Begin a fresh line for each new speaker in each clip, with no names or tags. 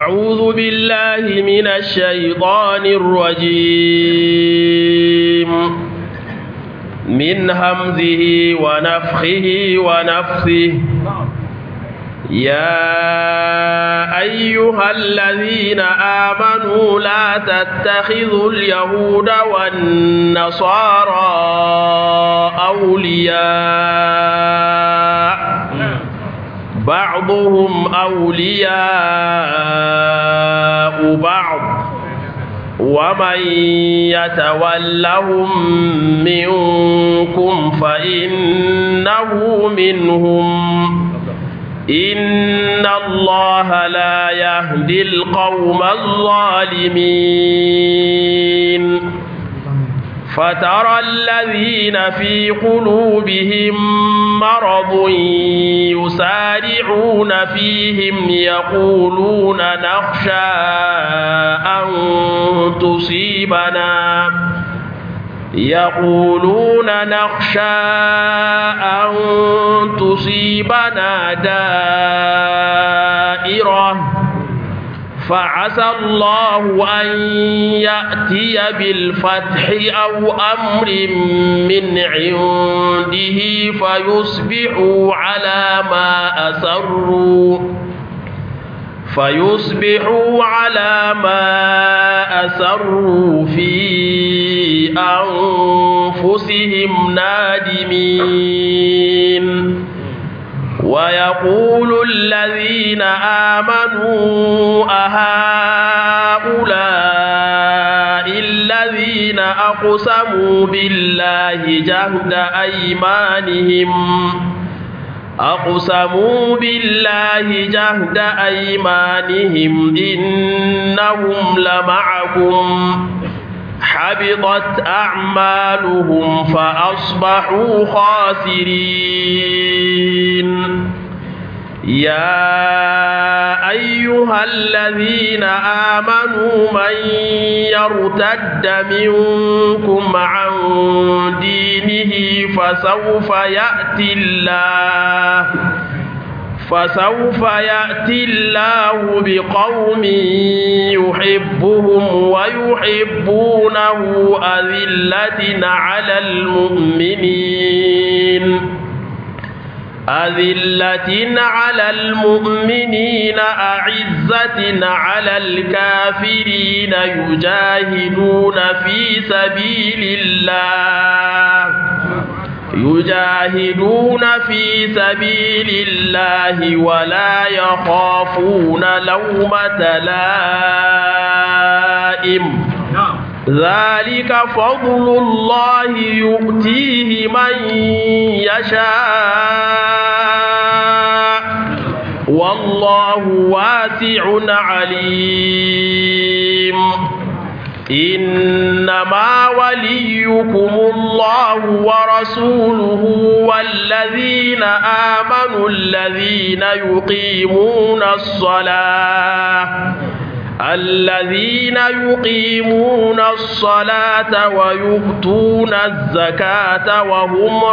أعوذ بالله من الشيطان الرجيم من همزه ونفخه ونفثه يا أيها الذين آمنوا لا تتخذوا اليهود والنصارى أولياء بعضهم أولياء بعض ومن يتولهم منكم فإنه منهم إن الله لا يهدي القوم الظالمين فترى الذين في قلوبهم مرض يسارعون فيهم يقولون نخشى أن تصيبنا يقولون نخشى أن تصيبنا دائرة فعسى الله أن يأتي بالفتح أو أمر من عنده فيصبحوا على ما أسروا فيصبحوا على ما أسروا في أنفسهم نادمين ويقول الذين آمنوا أهؤلاء الذين أقسموا بالله جهد أيمانهم أقسموا بالله جهد أيمانهم إنهم لمعكم حبطت أعمالهم فأصبحوا خاسرين يا أيها الذين آمنوا من يرتد منكم عن دينه فسوف يأتي الله فسوف يأتي الله بقوم يحبهم ويحبونه أذلة على المؤمنين أذلة على المؤمنين أعزة على الكافرين يجاهدون في سبيل الله يجاهدون في سبيل الله ولا يخافون لومة لائم ذلك فضل الله يؤتيه من يشاء والله واسع عليم إنما وليكم الله ورسوله والذين آمنوا الذين يقيمون الصلاة الذين يقيمون الصلاة ويؤتون الزكاة وهم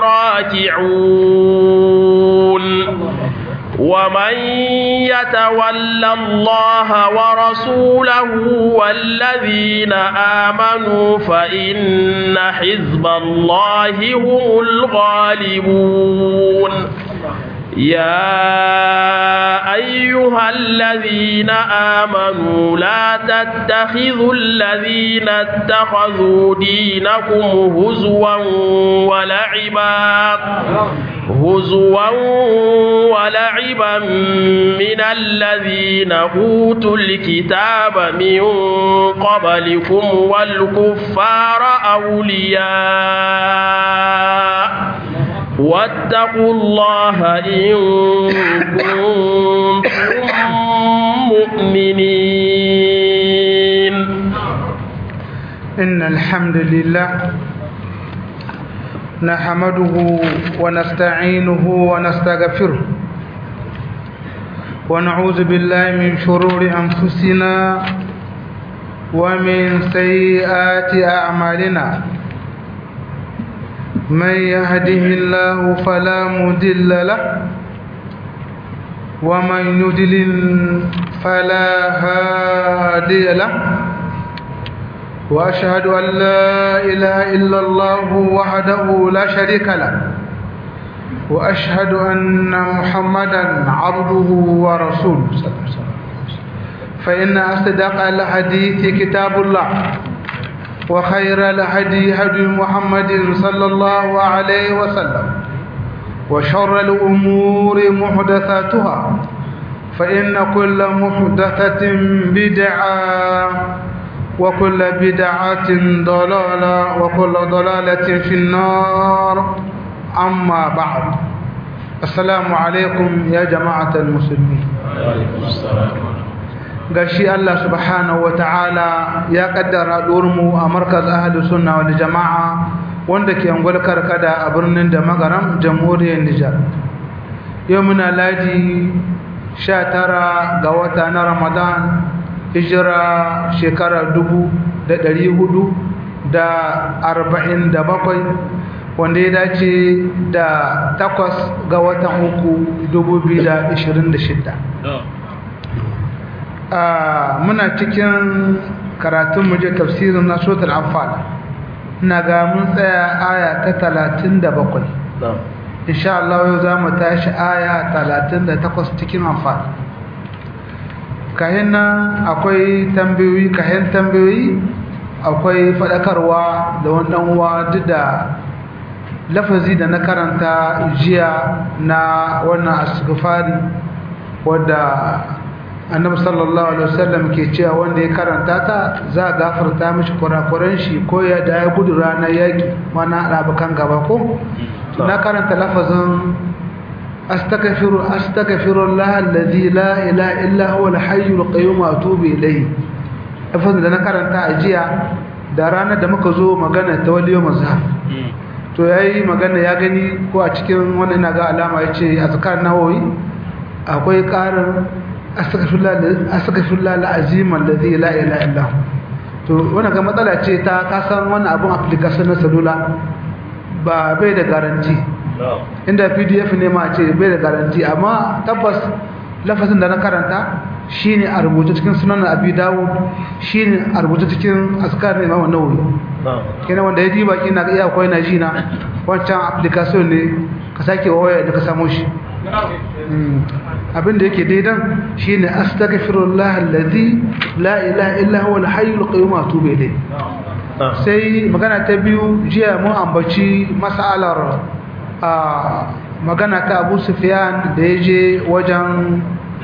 راكعون ومن يتول الله ورسوله والذين آمنوا فإن حزب الله هم الغالبون يا أيها الذين آمنوا لا تتخذوا الذين اتخذوا دينكم هزوا ولعبا هزوا ولعبا من الذين أوتوا الكتاب من قبلكم والكفار أولياء واتقوا الله إن كنتم مؤمنين
إن الحمد لله نحمده ونستعينه ونستغفره ونعوذ بالله من شرور أنفسنا ومن سيئات أعمالنا من يهده الله فلا مضل له ومن يدلل فلا هادي له وأشهد أن لا إله إلا الله وحده لا شريك له وأشهد أن محمدا عبده ورسوله صلى الله عليه وسلم فإن أصدق الحديث كتاب الله وخير الهدي هدي محمد صلى الله عليه وسلم وشر الأمور محدثاتها فإن كل محدثة بدعة وكل بدعة ضلالة وكل ضلالة في النار أما بعد السلام عليكم يا جماعة المسلمين gashi Allah subhanahu wa ta'ala ya kaddara mu a markaz ahli sunna wal jama'a wanda ke angwal karkada a birnin da magaram jamhuriyar Nijar yau muna ladi 19 ga wata na Ramadan hijira shekara dubu da ɗari hudu da arba'in da bakwai wanda ya dace da takwas ga watan uku dubu biyu da ishirin da shida muna cikin karatun muje tafsirin na sotar amfani na ga mun tsaya aya ta talatin da bakwai insha Allah yau za mu tashi aya talatin da takwas cikin amfani kayan nan akwai tambayoyi kayan tambayoyi akwai faɗakarwa da wannan uwa duk da lafazi da na karanta jiya na wannan asgafari wadda annabi sallallahu alaihi wasallam ke cewa wanda ya karanta ta za a gafarta mishi kurakuran shi ko ya da ya gudu ranar yaƙi mana ɗabakan gaba ko na karanta lafazin أستغفر أستغفر الله الذي لا إله إلا هو الحي القيوم وأتوب إليه أفضل أنا karanta ajiya da ranar da muka zo magana ta waliyo mazhab to yayi magana ya gani ko a cikin wannan ina ga alama yace azkar nawawi akwai karin astaghfirullah astaghfirullah alazim alladhi la ilaha illa hu to wannan ga matsala ce ta kasan wannan abun application na salula ba bai da garanti inda pdf ne ma ce bai da garanti amma tabbas lafazin da na karanta shine a rubuta cikin sunan abi dawud shine a rubuta cikin askar ne imam nawawi kenan wanda ya diba kina ga iya akwai na jina wancan application ne ka sake waya da ka samu shi abin da yake daidan shine astaghfirullah alladhi la ilaha illa huwa al-hayyul qayyum wa atubu ilayh sai magana ta biyu jiya mun ambaci mas'alar a magana ta abu sufiyan da ya je wajen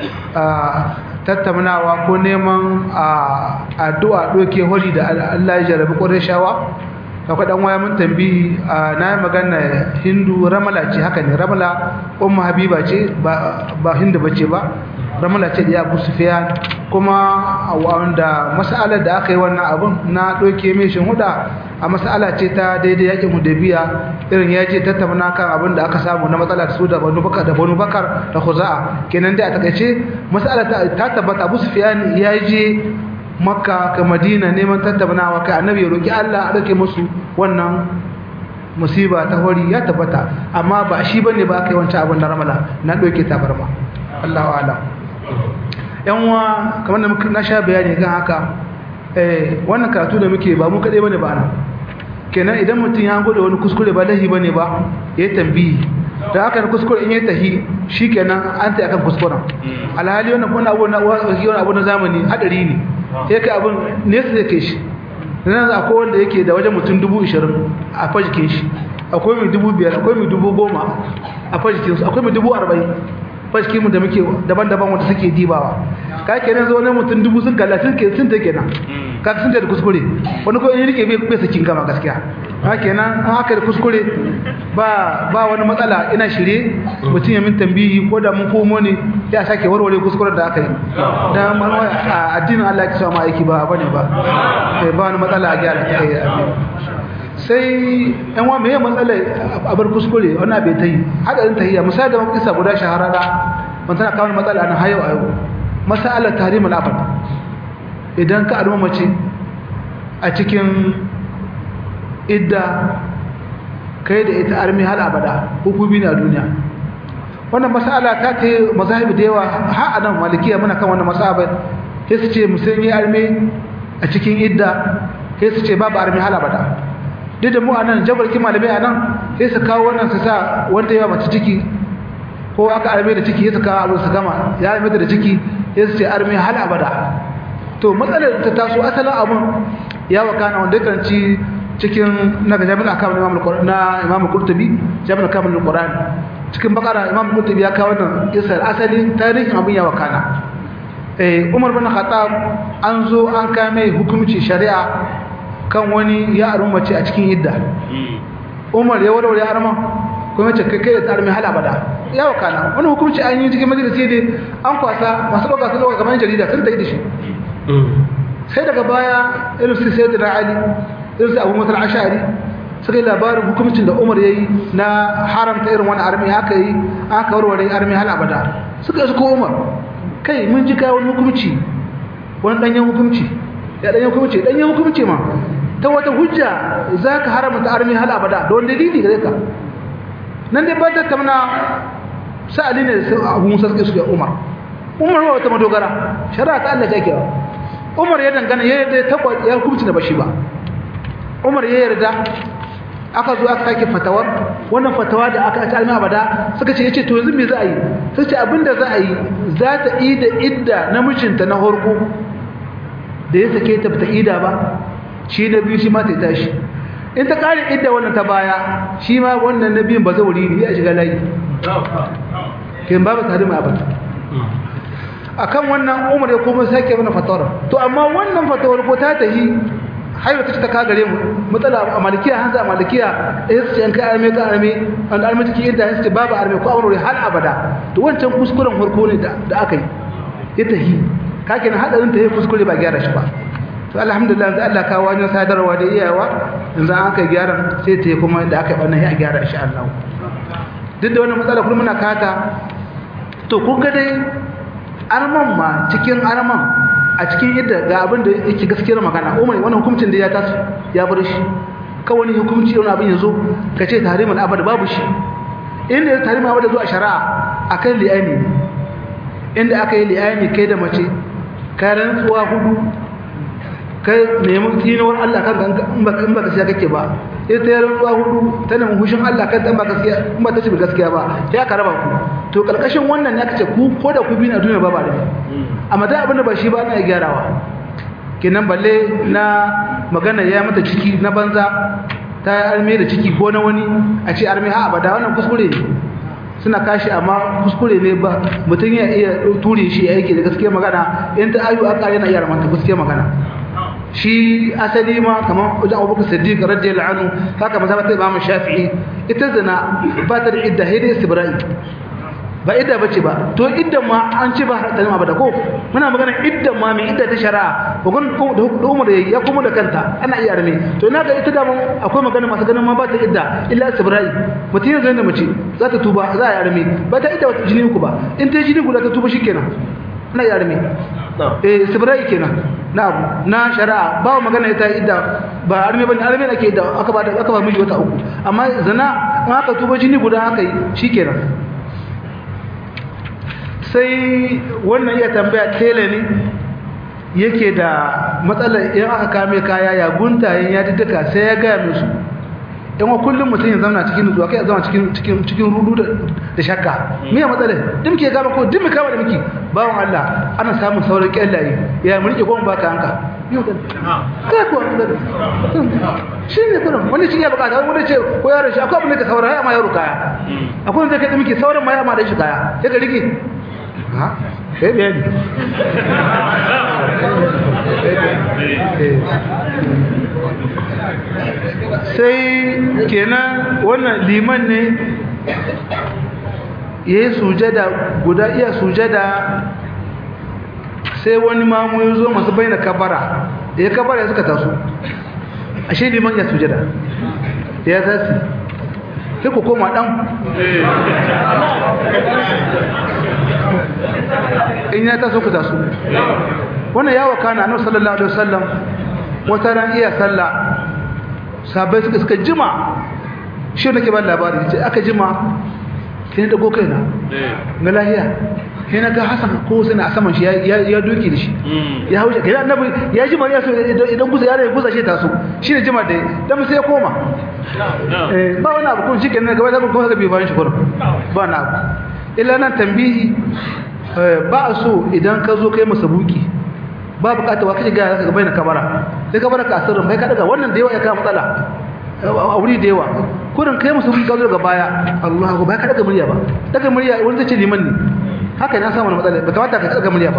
tattaunawa ko neman addu'a ɗoke hori da Allah ya jarabi ƙwarishawa akwai ɗan waya mun tambi na yi magana hindu ramala ce haka ne ramala umma habiba ce ba hindu ba ce ba ramala ce da ya abu sufiyan kuma wanda mas'alar da aka yi wannan abun na ɗauke mai huda a mas'ala ce ta daidai yakin hudabiya irin ya ce tattauna kan abin da aka samu na matsalar su da banu bakar da banu bakar da khuza'a kenan dai a takaice mas'ala ta tabbata abu sufiyan ya je makka ka madina neman tattaunawa kai annabi ya roki Allah a dake musu wannan musiba ta hori ya tabbata amma ba shi bane ba kai wancan abin da ramala na ɗauke tabarma Allahu a'lam yanwa kamar da na sha bayani kan haka wannan karatu da muke ba mu kaɗai bane ba nan kenan idan mutum ya gode wani kuskure ba lahi bane ba ya tambihi da aka kuskure in ya tahi shi kenan an ta akan kuskuren alhali wannan wani abu na wani abu na zamani hadari ne sai kai abin nesa zai kai shi nan akwai wanda yake da wajen mutum dubu ishirin a fajikin shi akwai mai dubu biyar akwai mai dubu goma a fajikinsu akwai mai dubu arba'in fashi mu da muke daban-daban wanda suke dibawa ka kenan zo ne mutum dubu sun kalla sun ke sun take nan ka sun da kuskure wani ko in rike bai bai sakin gama gaskiya ka kenan an haka da kuskure ba ba wani matsala ina shirye mutum ya min tambihi ko da mun komo ne ya sake warware kuskuren da aka yi dan a addinin Allah ya kisa ma aiki ba bane ba sai ba wani matsala a gyara ta yi sai yan wa meye matsalar a bar kuskure wannan bai ta yi hadarin tahiyya misali da kisa guda shahararra ban tana kawo matsala na hayo a yau masalar tahrimul abad idan ka arma mace a cikin idda kai da ita armi har abada hukumi na duniya wannan mas'ala ta ta mazahib da yawa har anan malikiya muna kan wannan mas'aba sai su ce musulmi arme a cikin idda sai su ce babu arme hala bada duk da mu anan jabarki malamai anan sai su kawo wannan su sa wanda yawa mace ciki ko aka arme da ciki sai su kawo abu su gama ya arme da ciki sai su ce arme hal abada to matsalar ta taso asalin abun ya wakana wanda kan ci cikin na ga jami'in akamun imam al-qur'an na imam qurtubi jami'in akamun al-qur'an cikin bakara imam qurtubi ya kawo wannan isar asali tarihin abun ya wakana eh umar bin khattab an zo an kame hukunci shari'a kan wani ya aron mace a cikin idda umar ya warware arman kuma ce kai kai da tsarmi hala bada ya wakana wani hukunci an yi cikin majalisi ne an kwasa masu ɗauka su ɗauka kamar jarida sun tafi da shi sai daga baya irin su sai da ali irin su abu matar ashari suka yi labarin hukumcin da umar ya yi na haramta irin wani armi haka yi aka warware armi hala bada suka yi suka umar kai mun ji kawo wani hukumci wani ɗanyen hukumci ya ɗanyen hukumci ɗanyen hukumci ma ta wata hujja za ka haramta armi hala bada da wani dalili gare ka nan dai ba ta tamna sa'ali ne da abu musa suke suke umar umar ba wata madogara shari'a ta Allah take umar ya dangana ya yarda ta ya hukunci da bashi ba umar ya yarda aka zo aka sake fatawar wannan fatawa da aka ci alma abada suka ce yace to yanzu me za a yi sai ce abinda za a yi za ta ida idda namijinta na horko da ya sake ta bata ida ba shi na biyu shi ma ta tashi in ta kare idda wannan ta baya shi ma wannan na biyun ba zai wuri ne ya shiga layi kin babu tare mai abata akan wannan umar ya kuma sake mana fatawar to amma wannan fatawar ko ta tahi haihu ta ta kagare mu matsala a malikiya hanza a malikiya eh su yanka arme ka arme an arme take idda su babu arme ko aure har abada to wancan kuskuren farko ne da aka yi ya tahi kake na hadarin ta yi kuskure ba gyara shi ba to alhamdulillah yanzu Allah kawo wajen sadarwa da iyawa yanzu an kai gyaran sai ta yi kuma da aka yi ɓannan ya gyara insha Allah duk da wannan matsala kuma muna kata to kun ga dai arman ma cikin arman a cikin yadda ga abin da yake gaskiyar magana umar wannan hukuncin da ya taso ya bar shi kawai hukunci wani abin yanzu ka ce tahrimul abad babu shi inda ya tahrimul abad zo a shari'a akan li'ani inda aka yi li'ani kai da mace kai rantsuwa hudu kai nemi tsinuwar Allah kan in ba in ba gaskiya kake ba sai ta rantsuwa hudu ta nemi hushin Allah kan in ba gaskiya in ba ta ci gaskiya ba sai aka raba ku to karkashin wannan ne aka ce ku ko da ku bi na duniya ba ba da amma da abin da ba shi ba na gyarawa kenan balle na magana ya mata ciki na banza ta yi arme da ciki ko na wani a ce arme ha abada wannan kuskure ne suna kashi amma kuskure ne ba mutum ya iya ture shi yake da gaskiya magana in ta ayu aka yana iya ramanta gaskiya magana shi asali ma kamar wajen abubakar siddiq radiyallahu anhu haka mazhabat imam shafi'i ita zina ba ta da idda hidda istibra'i ba idda bace ba to idda ma an ce ba ta ma ba da ko muna magana idda ma mai idda ta shari'a bugun da umar ya kuma da kanta ana iya arme to ina ga ita da mun akwai magana masu ganin ma ba ta idda illa istibra'i mutum yanzu da mace za ta tuba za a yi arme ba ta idda wata jini ku ba in ta jini guda ta tuba shikenan ana iya arme eh istibra'i kenan na abu na shari'a ba magana ita idda ba arme bane arme ake idda aka ba aka ba miji wata uku amma zina in aka tuba jini guda aka yi shikenan sai wannan iya tambaya tele ne yake da matsalar in aka kame kaya ya guntayen ya duka sai ya gaya musu in wa kullum mutum ya zama cikin nutsuwa kai ya zama cikin cikin cikin rudu da shakka me ya matsalar din ke gaba ko din mu kama da miki bawon Allah ana samun sauran kyallaye ya mu rike goma baka hanka yau da kai ko shi ne kuma wani shi ya bukata wani ce ko yaro shi akwai abin da ka saura ya ma yaro kaya akwai wanda kai da miki sauran ma ya ma da shi kaya sai ka rike ha sai bayani sai kenan wannan liman ne ya yi sujada guda iya sujada sai wani mamu ya zo masu bai na kabara da ya kabara ya suka taso ashe liman ya sujada da ya zasi sai ku koma ɗan in ya taso ku taso wannan ya wakana annabi sallallahu alaihi wasallam wata ran iya sallah sahabbai suka suka jima shi nake ba labari ce aka jima sai da kai na ga lahiya sai na ga Hassan ko sai a saman shi ya doki da shi ya hauce kai annabi ya ji mariya so idan guza ya guza shi ta so shine jima da dan sai ya koma eh ba wani abu kun shi kenan gaba da kuma ga bi bayan shi kurum ba na abu illa nan tambihi ba a so idan ka zo kai masa buki ba bukata wa kaje ga ka bayyana kabara sai kabara ka sirrin bai ka daga wannan da yawa ya kawo matsala a wuri da yawa kurin kai musu ka zo daga baya Allahu ba ka daga murya ba daga murya wani zai ce liman ne haka na samu matsala ba kamata ka daga murya ba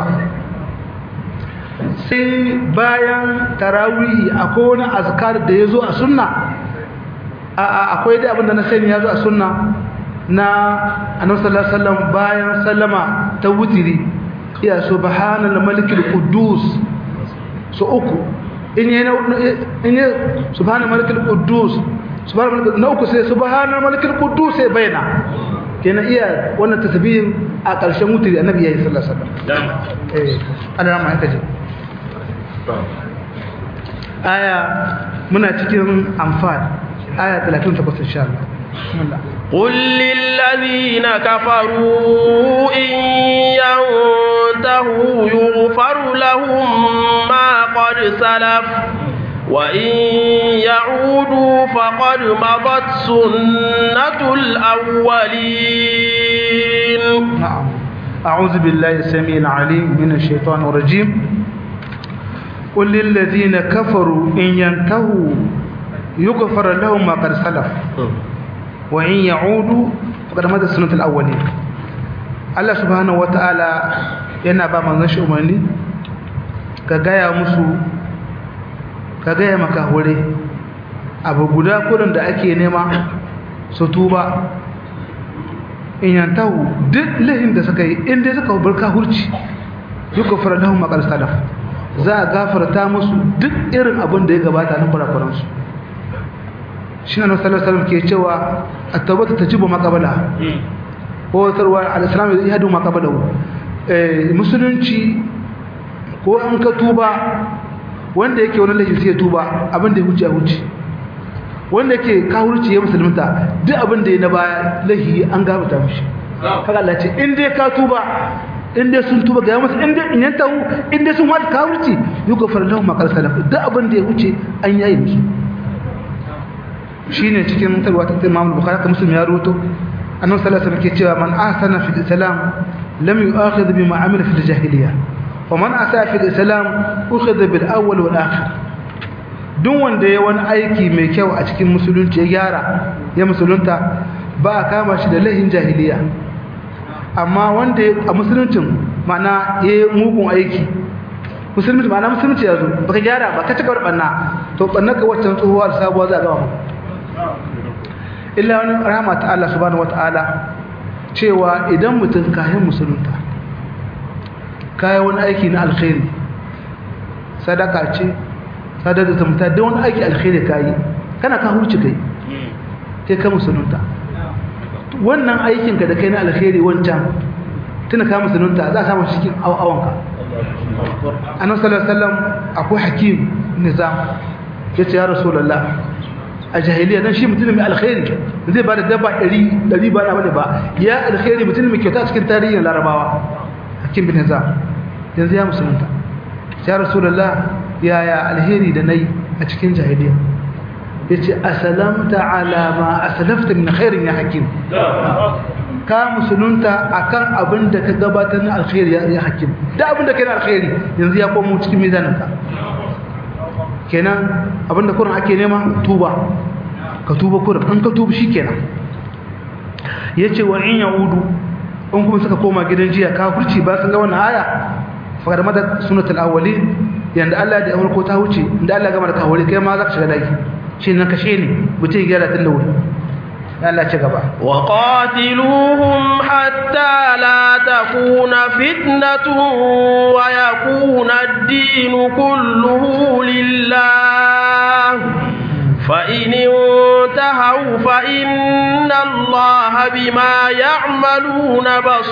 sai bayan tarawihi akwai wani azkar da ya zo a sunna akwai dai abin da na sani ya zo a sunna na annabi sallallahu alaihi wasallam bayan sallama ta wutiri ya subhanal malikil quddus so uku in yi in yi subhanal malikil quddus subhanal malikil na uku sai subhanal malikil quddus sai bayana kenan iya wannan tasbihin a ƙarshen wutiri annabi yayi sallallahu alaihi wasallam eh Allah ma haka je aya muna cikin amfani aya 38 insha Allah bismillah
قل للذين كفروا إن ينتهوا يغفر لهم ما قد سلف وإن يعودوا فقد مضت سنة الأولين
نعم أعوذ بالله السميع العليم من الشيطان الرجيم قل للذين كفروا إن ينتهوا يغفر لهم ما قد سلف وإن يعودوا فقد مضت سنة الأولين الله سبحانه وتعالى yana ba manzon shi umarni ka gaya musu ka gaya maka hure abu guda kurin da ake nema su tuba in yantahu duk lahin da suka yi inda suka bar kahurci duk gafara lahum maqal salaf za a gafarta musu duk irin abin da ya gabata na kurakuran su shi ne sallallahu alaihi ke cewa at-tawbatu tajibu maqabala ko tarwa al-islam yahdu maqabalahu eh musulunci ko an ka tuba wanda yake wani laifi sai ya tuba abin da ya huce a huce wanda yake kahurci ya musulunta duk abin da ya na baya laifi an gabata mishi kaga Allah ce in dai ka tuba in dai sun tuba ga musu in dai in yanta in dai sun wata kahurci yugo farlahu maqal salaf duk abin da ya huce an yayi musu shine cikin tarwa ta Imam Bukhari ka Muslim ya ruto annabi sallallahu alaihi wasallam ke cewa man ahsana fil islam lam yu'akhidh bima amila fil jahiliyyah ومن أساء في الإسلام أخذ بالأول والآخر duk wanda ya wani aiki mai kyau a cikin musulunci ya gyara ya musulunta ba a kama shi da lahin jahiliya amma wanda a musuluncin mana ya yi mugun aiki musulunci ma'ana musulunci ya zo ba ka gyara ba ka cika wani ɓanna to ɓanna ka waccan tsohuwa da sabuwa za a gama illa wani rahama ta Allah subhanahu wa ta'ala cewa idan mutum kayan musulunta kayi wani aiki na alkhairi sadaka ce sadar da tamta da wani aiki alkhairi kayi kana ka hurci kai kai ka musulunta wannan aikinka da kai na alkhairi wancan tuna ka musulunta za a samu cikin awanka annabi sallallahu alaihi wasallam akwai hakim nizam yace ya rasulullah a jahiliya dan shi mutum mai alkhairi zai ba da dabba 100 100 ba na bane ba ya alkhairi mutum mai kyauta cikin tarihin larabawa hakim bin hizam yanzu ya musulunta ya rasulullah yaya alheri da nayi a cikin jahiliya yace asalamta ala ma aslafta min khairin ya hakim ka musulunta akan abin da ka gabatar na alkhairi ya hakim da abin da kai na alkhairi yanzu ya komo cikin mizaninka kenan abin da kurin ake nema tuba ka tuba kurin an ka tuba shikenan yace wa in yaudu in kuma suka koma gidan jiya kafirci ba sun ga wannan aya fakar mada sunatul awwalin yanda Allah da amurko ta wuce inda Allah gama da kawari kai ma za ka shiga daki shi nan kashe ne mutum ya gyara tun da wuri Allah ci gaba
wa qatiluhum hatta la takuna fitnatun wa yakuna ad-din kulluhu lillah فإن انتهوا فإن الله بما يعملون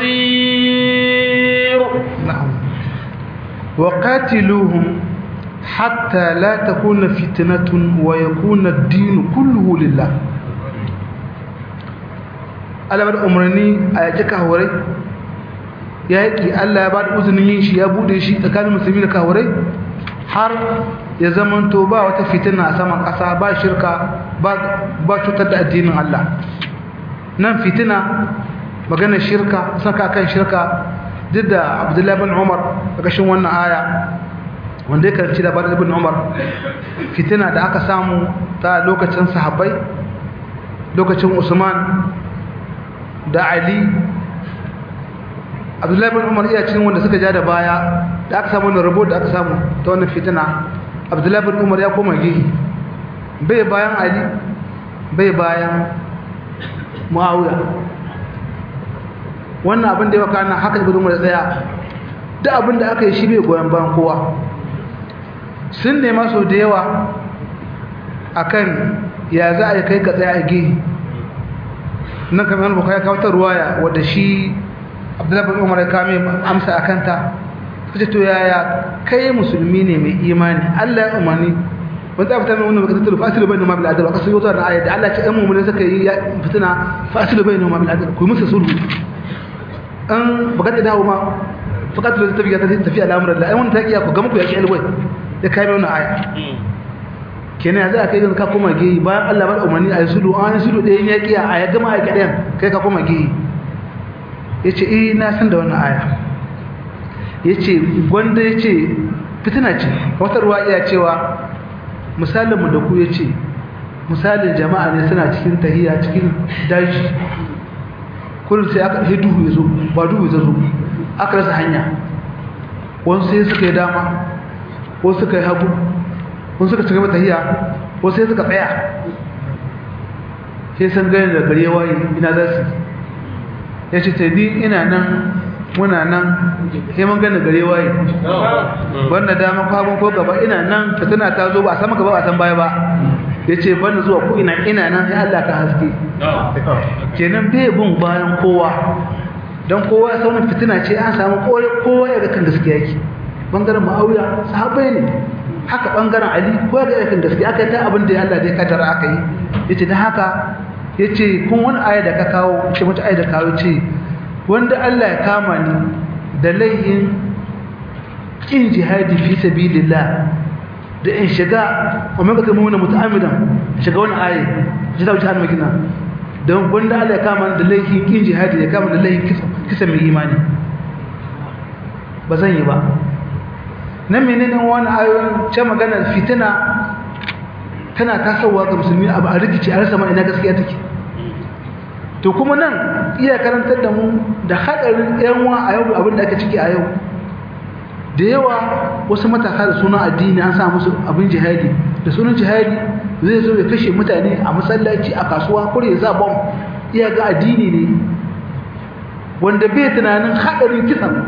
بصير
نعم وقاتلوهم حتى لا تكون فتنة ويكون الدين كله لله Allah bada umarni a yaki kahurai yaƙi Allah ya bada uzunin yin shi ya bude shi tsakanin musulmi da kahurai har ya zamanto ba wata fitina a saman ƙasa ba shirka ba cutar da addinin Allah nan fitina maganar shirka saka kan shirka duk da abdullahi bin umar a ƙashin wannan aya wanda ya karanci labarin ibn umar fitina da aka samu ta lokacin sahabbai lokacin usman da ali abdullahi bin umar iya cikin wanda suka ja da baya da aka samu wani rabo da aka samu ta wannan fitina abdullahi bin umar ya koma gihi bai bayan ali bai bayan muawiya wannan abin da ya waka nan haka ibn umar tsaya da abin da aka yi shi bai goyon bayan kowa sun nema sau da yawa akan ya za a yi kai ka tsaya a gihi nan kamar yana bukaya kawo ta ruwaya wadda shi abdullahi bin umar ya kame amsa a kanta kace to yaya kai musulmi ne mai imani Allah ya umarni ban ta fitar wannan baka tattalo fasilu bainu ma bil adl aka sayo zuwa ayat da Allah ya ce ɗan mu'mini suka yi fitina fasilu bainu ma bil adl ku musu sulhu an baka da dawo ma fakat da tafiya ta tafiya al'amuran Allah ai wannan takiya ku ga muku ya ki alwai da kai wannan aya kenan za a kai ka koma geyi bayan Allah ba umarni a yi sulhu an yi sulhu ɗayan ya kiya a ya gama aika ɗayan kai ka koma geyi ya ce eh na san da wannan aya ya ce gwanda ya ce fitina ce wata ruwa iya cewa misalinmu da ku ya ce misalin jama'a ne suna cikin tahiya cikin daji kullum sai aka ɗaya duhu ya zo ba duhu ya zo aka rasa hanya wasu sai suka yi dama wasu suka yi hagu wasu suka cigaba tahiya wasu sai suka tsaya sai san gani da gare waye ina za su ya ce ta ni ina nan muna nan sai mun gani gare waye banda dama ko hagun ko gaba ina nan fitina ta zo ba a sama gaba ba a san baya ba ya ce banda zuwa ko ina ina nan sai Allah ka haske kenan bai bin bayan kowa don kowa ya sauran fitina ce an samu kowa ya ga kan gaskiya yake bangaren ma'auya sahabbai ne haka bangaren ali ko ga yakin gaskiya aka yi ta abin da Allah ya kaddara aka yi yace dan haka yace kun wani aya da ka kawo ce wata aya da kawo ce wanda Allah ya kama ni da laihin kin jihadi fi sabilillah da in shiga wa man katamu na muta'ammidan shiga wani aya ji da wuce har magina don wanda Allah ya kama ni da laihin kin jihadi ya kama da laihin kisa kisa mai imani ba zan yi ba nan menene wani ayoyin ce maganar fitina tana tasowa ga musulmi abu a rikici a rasa ma ina gaskiya take to kuma nan iya karantar da mu da hadarin yanwa a yau abin da aka ciki a yau da yawa wasu matasa da sunan addini an sa musu abin jihadi da sunan jihadi zai zo ya kashe mutane a masallaci a kasuwa kure ya sa bom iya ga addini ne wanda bai tunanin hadarin kisan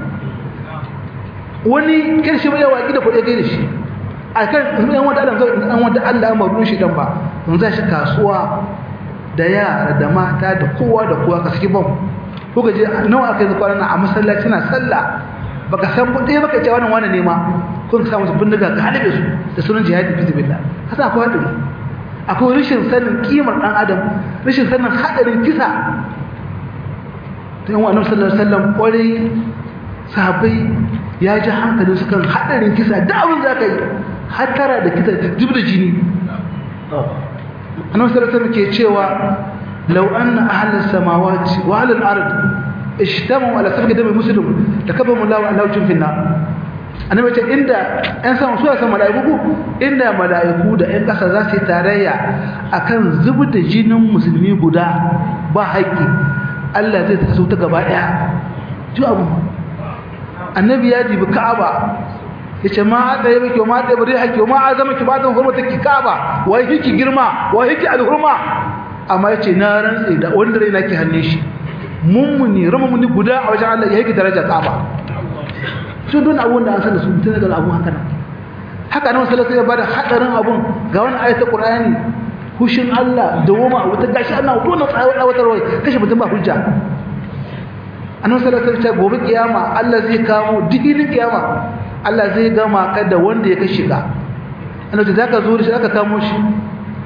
wani karshe bai yawa da kuɗi gai da shi a kan yan wanda Allah zai an wanda Allah ya maru shi dan ba mun za shi kasuwa da yara da mata da kowa da kowa ka saki bom ko ga je nawa aka yi kwana a masallaci na sallah baka san kuɗi baka ce wannan wani nema kun sa musu bindiga ga halibe su da sunan jihadi fi sabilillah hasa akwai hadari akwai rashin sanin kimar dan adam rashin sanin hadarin kisa dan wa annabi sallallahu alaihi wasallam kwarai sahabbai ya ji hankalin su kan haɗarin kisa da abin za ka yi hatara da kisa jib da jini annabi sallallahu ke cewa law anna ahlus samawati wa ahlul ard ishtamu ala safki dami muslim lakabamu lahu ala wajhin finna annabi ce inda ɗan sama su san mala'iku inda mala'iku da ɗan ƙasa za su yi tarayya akan zubar da jinin musulmi guda ba haƙƙi Allah zai taso ta gaba ɗaya ji abu annabi ya jibi ka'aba yace ma hada yabe ki ma hada bari haki ma azama ki badan hurmata ki ka'aba wai kiki girma wai kiki alhurma amma yace na rantsi da wanda rai nake hannun shi mummuni rumuni guda a wajen Allah ya yake daraja ka'aba su don abun da an san su mutune daga abun haka haka nan sallallahu alaihi wasallam ya bada hadarin abun ga wani ayatul qur'ani hushin Allah da woma wata gashi Allah dole tsawon awatarwa kashe mutum ba hujja annabi sallallahu alaihi wasallam gobe kiyama Allah zai kamo diginin kiyama Allah zai gama ka da wanda ya kashe ka annabi zaka zo shi aka kamo shi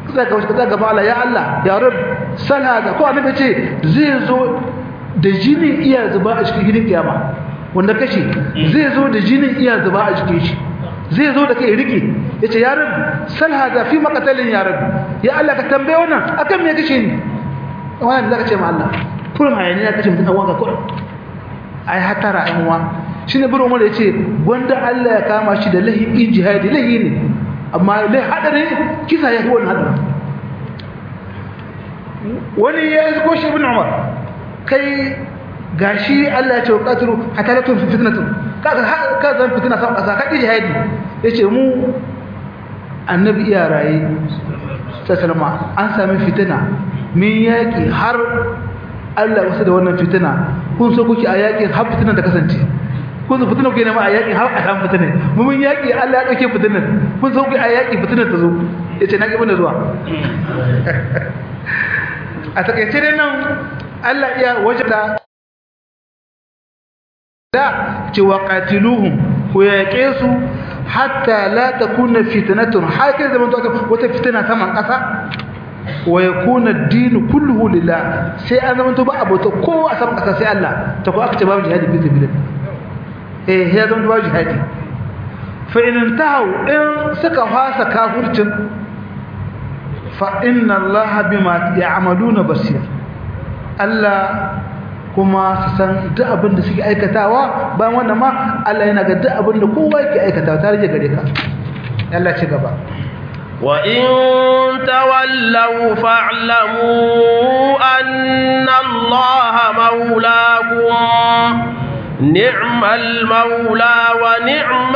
sai ka wuce gaba Allah ya Allah ya rab sala da ko annabi ce zai zo da jinin iya zuba a cikin gidan kiyama wanda kashi zai zo da jinin iya zuba a cikin shi zai zo da kai rike yace ya rab sala da fi maqatalin ya rab ya Allah ka tambaye wannan akan me kace ni wannan da zaka ce ma Allah kullum hayaniya kace mutum wanka kullum ai hatara ai uwa shine bin Umar yace gwanda Allah ya kama shi da lahi ijtihadi lahi ne amma lai hadari kisa ya wannan hadari wani ya yi ko shi ibn Umar kai gashi Allah ya ce wa qatru hatta la tunfi fitnatun kaga ka zan fitina sa kasa ka ijtihadi yace mu annabi iya raye sallama an sami fitina min yaki har Allah wasu da wannan fitina kun so kuke a yakin har fitinan da kasance kun so fitinan kuke nema a yakin har a samu fitinan mu mun yaki Allah ya dauke fitinan kun so kuke a yaki fitinan ta zo yace na kiban da zuwa a takaice dai nan Allah ya wajada da ce wa qatiluhum ku yaƙe su hatta la takuna fitnatun haka zaman to wata fitina saman ƙasa wa yakuna ad-din kulluhu lillah sai an zama to ba abota kowa a saman kasa sai Allah ta ko aka ce babu jihadi fi sabilillah eh ya zama babu jihadi fa in intahu in suka fasa kafircin fa inna Allah bima ya'maluna basir Allah kuma su san duk abin da suke aikatawa bayan wannan ma Allah yana ga duk abin da kowa yake aikatawa ta rage gare ka Allah ci gaba
وإن تولوا فاعلموا أن الله مولاكم نعم المولى ونعم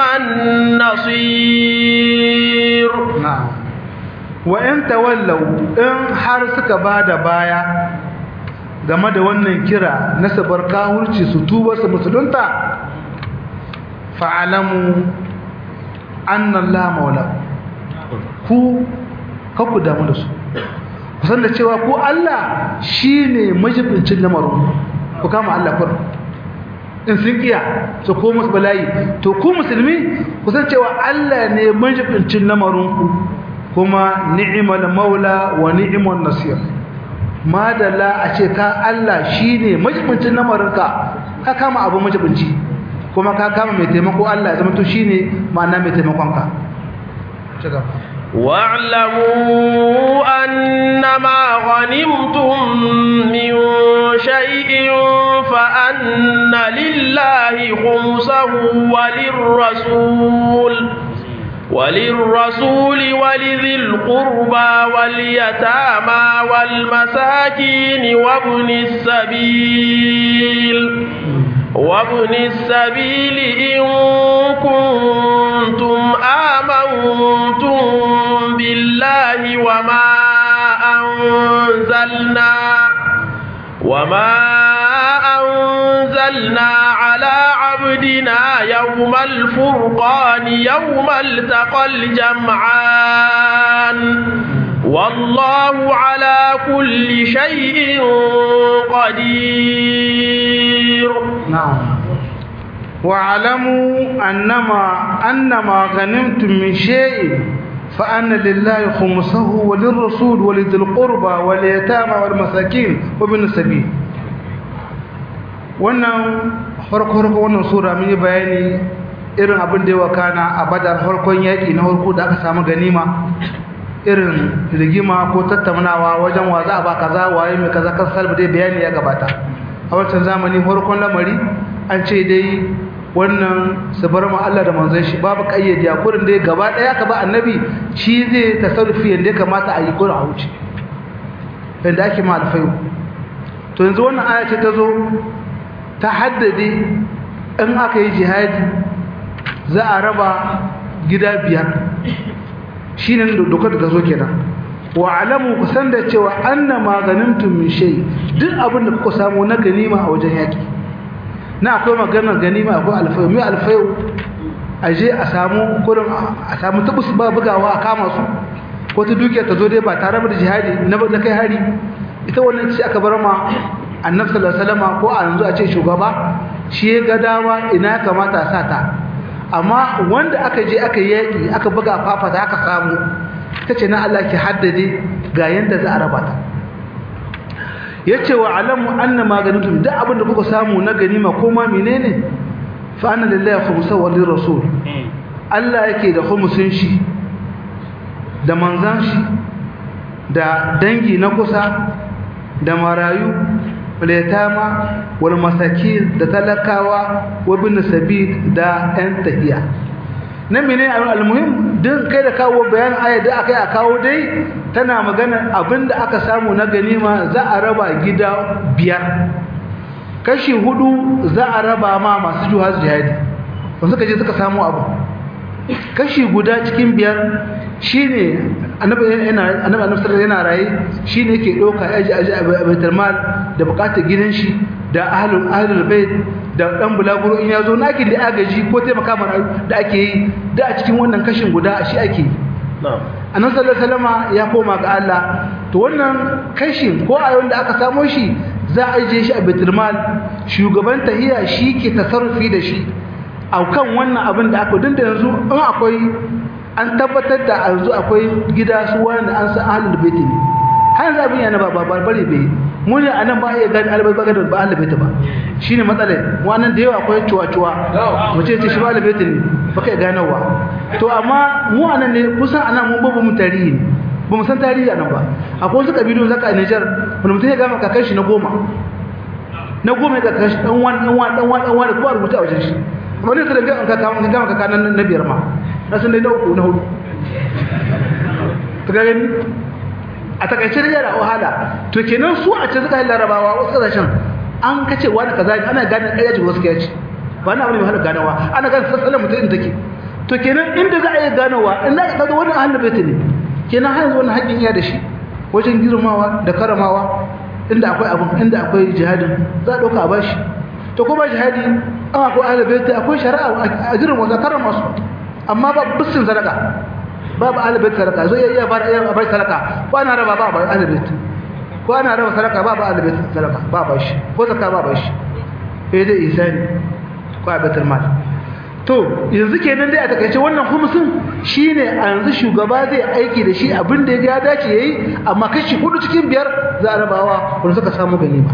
النصير
نعم وإن تولوا إن حرسك بعد بايا game da wannan kira na sabar kawurci su tuba su musulunta fa'alamu annallaha maulakum ku ku damu da su kusan da cewa ku Allah shi ne majibincin lamarin ku kama Allah kur in sun kiya su ko musu bala'i to ku musulmi kusan cewa Allah ne majibincin lamarin ku kuma ni'mal maula wa ni'mal nasir madalla a ce ka Allah shi ne majibincin lamarin ka ka kama abu majibinci kuma ka kama mai taimako Allah ya zama to shi ne ma'ana mai taimakon ka ci gaba
واعلموا أنما غنمتم من شيء فأن لله خمسه وللرسول وللرسول ولذي القربى واليتامى والمساكين وابن السبيل وابن السبيل إن كنتم آمنتم بالله وما أنزلنا وما أنزلنا على عبدنا يوم الفرقان يوم التقى الجمعان والله على كل شيء قدير
نعم واعلموا أنما أنما غنمتم من شيء فأن لله خمسه وللرسول ولذي القربى واليتامى والمساكين وابن السبيل wannan farko-farko wannan sura mun yi bayani irin abin da ya wakana a badar farkon yaƙi na farko da aka samu ganima irin rigima ko tattaunawa wajen wa za a ba kaza waye mai kaza kan salba dai bayani ya gabata a wancan zamani farkon lamari an ce dai wannan su bar ma Allah da manzon shi babu kayyade a kurin dai gaba daya ka ba annabi shi zai tasarrufi yanda ya kamata a yi kurin a wuce yanda ake ma alfayu to yanzu wannan aya ce ta zo ta haddade in aka yi jihadi za a raba gida biyar shi ne dokar da ta zo kenan wa alamu ku san da cewa anna maganimtum min shay duk abin da kuka samu na ganima a wajen yaki na akwai maganar ganima akwai alfayu mai alfayu a je a samu kurin a samu tabus ba bugawa a kama su ko ta dukiya ta zo dai ba tare da jihadi na kai hari ita wannan ce aka bar ma annabi sallallahu alaihi wasallam ko a yanzu a ce shugaba shi ya ga dama ina kamata a sa ta amma wanda aka je aka yaki aka buga fafata aka samu ta ce na Allah ki haddade ga yanda za a raba ta yace wa alamu anna maganutum duk abin da kuka samu na ganima ko ma menene fa anna lillahi khumsa wa lirrasul Allah yake da khumsin shi da manzan shi da dangi na kusa da marayu letama wal masakin da talakawa wa bin sabil da yan tahiya nan menene almuhim din kai da kawo bayan aya da akai a kawo dai tana magana abinda aka samu na ganima za a raba gida biyar kashi hudu za a raba ma masu juhaz jihadi wanda suka je suka samu abu kashi guda cikin biyar shine annabi yana annabi annabi yana raye shine yake doka aji aji a baitul mal da bukatar gidan shi da ahlul ahlul bait da dan bulaguro in yazo naki da agaji ko taimaka mana da ake yi da a cikin wannan kashin guda shi ake yi annabi sallallahu alaihi wasallama ya koma ga Allah to wannan kashin ko a wanda aka samo shi za a je shi a baitul mal shugaban tahiya shi ke tasarrufi da shi a kan wannan abin da aka dinda yanzu in akwai an tabbatar da yanzu akwai gida su wanda an san ahlul bait ne har yanzu abin yana ba ba barbare bai mu ne anan ba iya gani albai ba ba ahlul bait ba shine matsalar wannan da yawa akwai cuwa cuwa mu ce ce shi ba ahlul bait ne baka iya ganowa to amma mu anan ne kusan anan mun babu mu tarihi ne ba mu san tarihi anan ba akwai wasu kabilu zaka a Niger wanda mutum ya gama kakan shi na goma na goma ya kakan shi dan wani dan wani dan wani dan wani ko a rubuta a wajen shi wani su da gama kaka wani gama kaka nan na biyar ma na sun dai na uku na hudu ta gani a takaice da yara wahala to kenan su a ce suka yi larabawa wasu kasashen an kace wani kaza ne ana gane ɗaya ce wasu kaya ce ba na wani mai wahala ganawa ana gane sassalan mutum in take to kenan inda za a yi ganawa in za ka kaga wani ahalin baiti ne kenan har yanzu wani haƙƙin iya da shi wajen girmawa da karamawa inda akwai abin inda akwai jihadin za a ɗauka a bashi to kuma jihadi an akwai ahlul bait akwai shari'a a jirin wasa karama su amma ba bisin sadaka babu ahlul bait sadaka zo iya bar iya bar sadaka ko ana raba ba ba ahlul bait ko ana raba sadaka ba ba ahlul bait sadaka ba ba shi ko zakka ba ba shi eh dai isani ko a baitul mal to yanzu kenan dai a takaice wannan khumsin shine a yanzu shugaba zai aiki da shi abin da ya dace yayi amma kashi hudu cikin biyar za a rabawa wanda suka samu ganima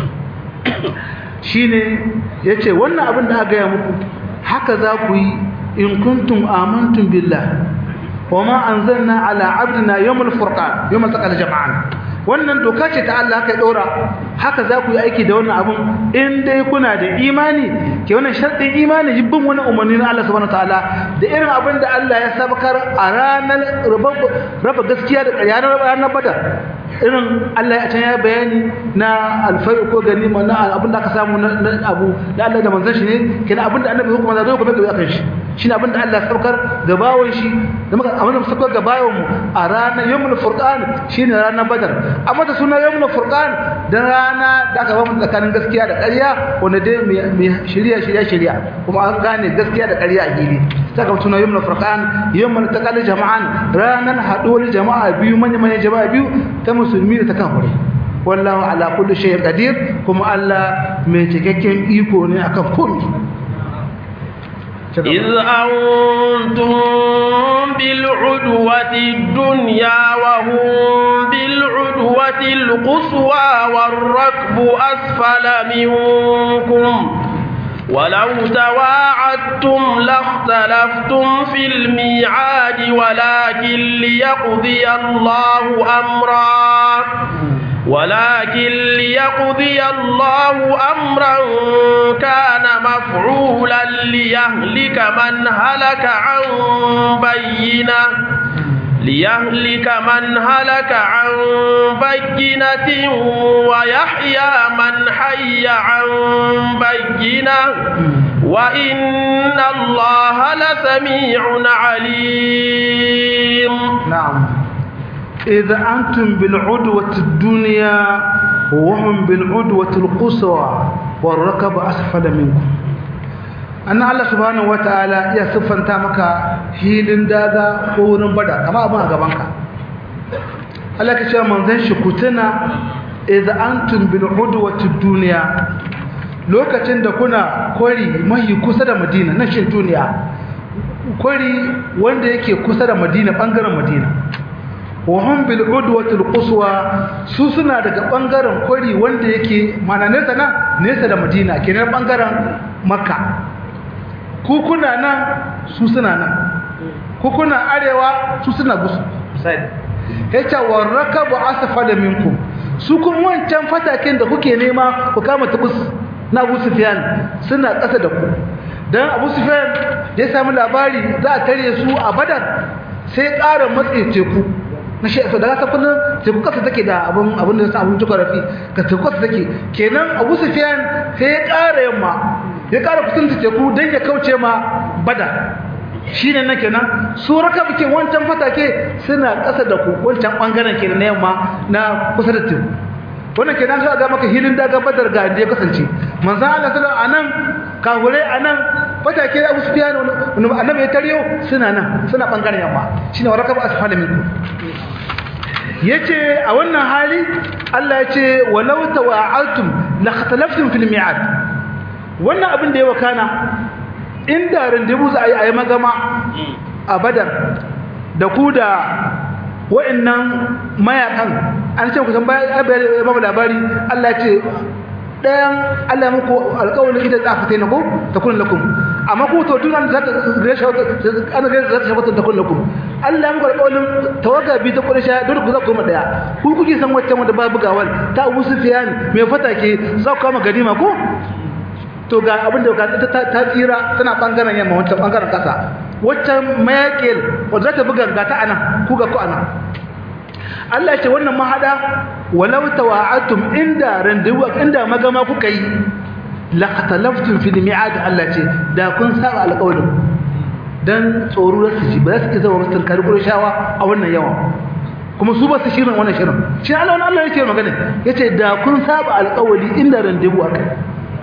shine yace wannan abin da aka gaya muku haka za ku yi in kuntum amantum billah wama anzalna ala abdina yawmal furqan yawmal taqal jama'an wannan doka ce ta Allah kai dora haka za ku yi aiki da wannan abun in dai kuna da imani ke wannan sharɗin imani bin wani umarni na Allah subhanahu wataala da irin abin da Allah ya sabakar a ranar raba gaskiya da ƙarya ranar badar irin Allah ya can ya bayani na alfai ko ganima na abin da aka samu na abu da Allah da manzon shi ne kenan abin da annabi hukuma zai gobe ga kan shi shine abin da Allah ya sabakar ga bawon shi da muka abin da sabakar ga bawon mu a ranar yawmul furqan shine ranar badar amma da suna yawmul furqan dan rana da aka bamu tsakanin gaskiya da ƙarya wanda dai mai shirya shirya shirya kuma an gane gaskiya da ƙarya a gili saka suna yawmul furqan yawmul taqal jama'an ranar haɗuwar jama'a biyu manya manya jama'a biyu ta musulmi da ta kafirai wallahu ala kulli shay'in qadir kuma Allah mai cikakken iko ne akan komai
إذ أنتم بالعدوة الدنيا وهم بالعدوة القصوى والركب أسفل منكم ولو تواعدتم لاختلفتم في الميعاد ولكن ليقضي الله أمرا ولكن ليقضي الله أمرا كان مفعولا ليهلك من هلك عن بينه ليهلك من هلك عن بينة ويحيى من حي عن بينة وإن الله لسميع عليم
نعم إذا أنتم بالعدوة الدنيا وهم بالعدوة القصوى والركب أسفل منكم أن الله سبحانه وتعالى يا سفن تامك هيلن دادا قورن بدا كما أبا غبانك الله كشا منزل شكوتنا إذا أنتم بالعدوة الدنيا lokacin da kuna kwari mai kusa da madina na shin duniya kwari wanda yake kusa da madina bangaren madina wahun bil udwatul quswa su suna daga bangaren kwari wanda yake mana nesa nan nesa da madina kenan bangaren makka ku kuna nan su suna nan ku kuna arewa su suna gusu misali yace warakabu asfala minkum su kun wancan fataken da kuke nema ku kama tubus na Abu Sufyan suna ƙasa da ku dan Abu Sufyan da ya samu labari za a tare su a Badar sai ƙara matse teku na shi so daga kullun teku kasa take da abun abun da abun tukarafi ka teku kasa take kenan Abu Sufyan sai ya ƙara yamma ya ƙara kusanta teku dan ya kauce ma Badar shine nan kenan su raka muke wancan fatake suna ƙasa da ku wancan bangaren kenan na yamma na kusa da teku wannan kenan za ga maka hilin daga badar ga inda ya kasance manzo Allah sallallahu alaihi anan kahure anan fatake Abu Sufyan annabi ya tariyo suna nan suna bangaren yamma shine waraka ba asfala minkum yace a wannan hali Allah yace walau tawa'altum la khatalaftum fil mi'ad wannan abin da ya wakana inda randebu za a yi a yi magama a badar da ku da wa'annan mayakan an ce kusan bayan babu labari Allah ce ɗayan Allah muku alƙawarin ita za fita na ku ta kun lakum amma ku to tun za ta gresha an gresha za ta shafa ta kun lakum Allah muku alƙawarin tawaga bi ta kurisha dole ku za ku koma daya ku kuke san wacce wanda babu gawal ta Abu Sufyan mai fata ke za ku kama ganima ko to ga abin da ta ta tsira tana bangaren yamma wancan bangaren kasa waccan mayakil wanda za ta buga ga ta anan ku ga ku anan Allah ce wannan mahada walau tawa'atum inda randewu inda magama kuka yi laqatalaftum fil mi'ad Allah ce da kun saba alƙawarin dan tsoro da su ji ba su zama mutan kari shawa a wannan yawa kuma su ba su shirin wannan shirin shi Allah wannan Allah yake magana yace da kun saba alƙawari inda randewu akai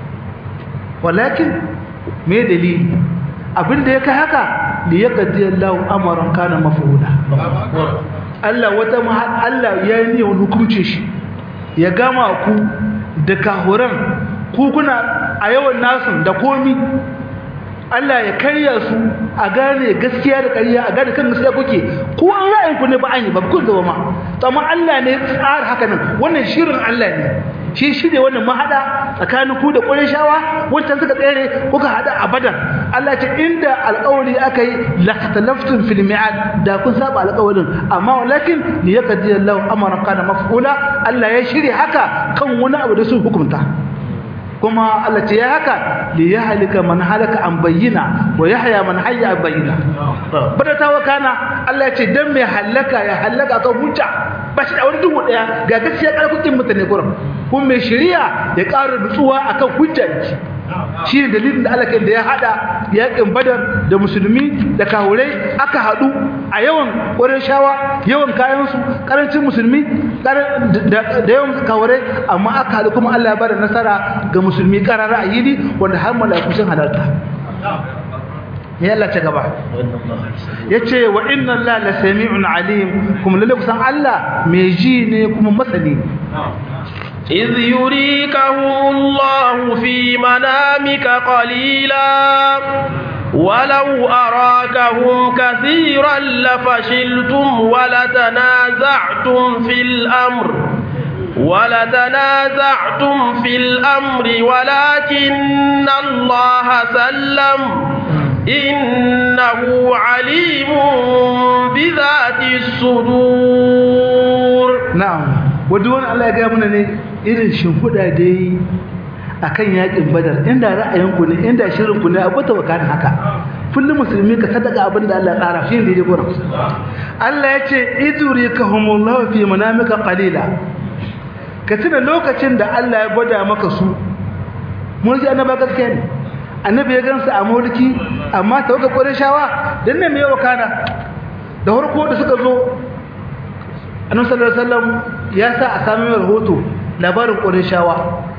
walakin me dalili abinda ya kai haka li yaqdi Allahu amran kana maf'ula Allah wata Allah ya yi wani hukunci shi ya gama ku da kahuran ku kuna a yawan nasu da komi Allah ya karya su a gane gaskiya da ƙarya a gane kan gaskiya kuke ko an ra'ayin ku ne ba an yi ba ku zama ma amma Allah ne ya tsara haka nan wannan shirin Allah ne shi shirye wannan mahada tsakanin ku da Qurayshawa wancan suka tsere kuka hada a Badar Allah ce inda alƙawari aka yi laqtalaftum fil mi'ad da kun saba alƙawarin amma walakin li yaqdi Allahu amran kana maf'ula Allah ya shirye haka kan wani abu da su hukunta kuma Allah ce ya haka li yahlika man halaka an bayyina wa yahya man hayya an bayyina bada ta wakana Allah ya ce dan mai halaka ya halaka kan hujja ba shi da wani duhu daya ga gaskiya karkukin mutane gurin kuma mai shari'a ya ƙara nutsuwa akan hujja shi ne dalilin da Allah da ya hada yakin badar da musulmi da kahurai aka hadu a yawan ƙwarin shawa yawan kayansu ƙarancin musulmi da yawan kahurai amma aka hadu kuma Allah ya bada nasara ga musulmi ƙarara a yini wanda har mala'iku sun halarta ya Allah ta gaba yace wa inna Allah la sami'un alim kuma lalle kusan Allah mai ji ne kuma masani
إذ يريكهم الله في منامك قليلا ولو أراكهم كثيرا لفشلتم ولتنازعتم في الأمر ولتنازعتم في الأمر ولكن الله سلم إنه عليم بذات الصدور
نعم wadda wani Allah ya gaya mana ne irin shimfiɗa da yi a kan yaƙin badar inda ra'ayinku ne inda shirinku ne abu ta wakana haka kullum musulmi ka sadaka abin da Allah tsara shi ne da gurin Allah ya ce iduri ka humullahu fi manamika qalila ka tuna lokacin da Allah ya gwada maka su mun ji annaba gaskiya ne annabi ya gansu a mulki amma tawaga qurayshawa dan ne me wakana da farko da suka zo annabi sallallahu alaihi wasallam ya sa a sami rahoto labarin qurayshawa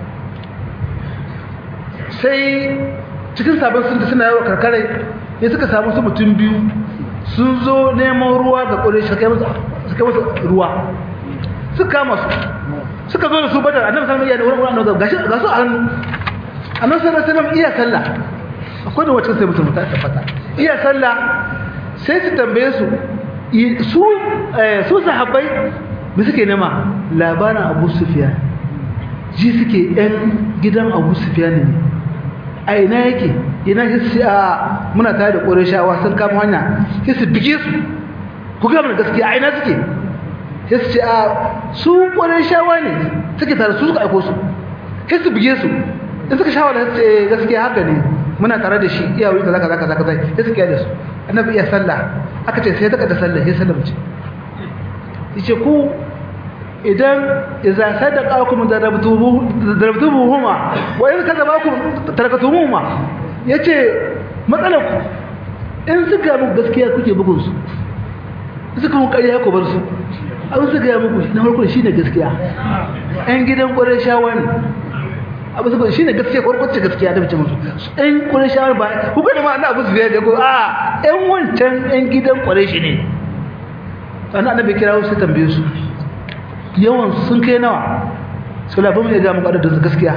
sai cikin sabon sun suna yawa karkare ne suka samu su mutum biyu sun zo neman ruwa ga qurayshawa kai musu suka musu ruwa suka kama su suka zo da su badar annabi sallallahu alaihi wasallam ya da wurin annabi gashi ga su a hannu annabi sallallahu alaihi wasallam iya sallah akwai da wacce sai mutum ta tabbata iya sallah sai su tambaye su su su sahabbai me suke nema labarin Abu Sufyan ji suke yan gidan Abu Sufyan ne a ina yake ina hissi a muna tare da Qurayshawa sun kama hanya hissi bige su ku ga mun gaskiya a ina suke hissi a su Qurayshawa ne suke tare su suka aiko su hissi bige su in suka shawara hissi gaskiya haka ne muna tare da shi iya wuri kaza kaza kaza kaza sai suka yi da su annabi iya sallah aka ce sai ta kada sallah sai sallah mace yace ku idan idza sadaqakum darabtuhu darabtuhuma wa in kadzabakum tarakatuhuma yace matsalar ku in suka muku gaskiya kuke bugun su suka muku ƙarya ku bar su abin suka yi muku na farko shine gaskiya ɗan gidan ƙwarar shawa ne abu saboda shine gaskiya ko kwace gaskiya da bace musu ɗan qurayshawa ba ku ga ma abu su da ko a ɗan wancan ɗan gidan qurayshi ne sannan annabi kira su tambaye su yawan sun kai nawa sai la bamu ga mu da gaskiya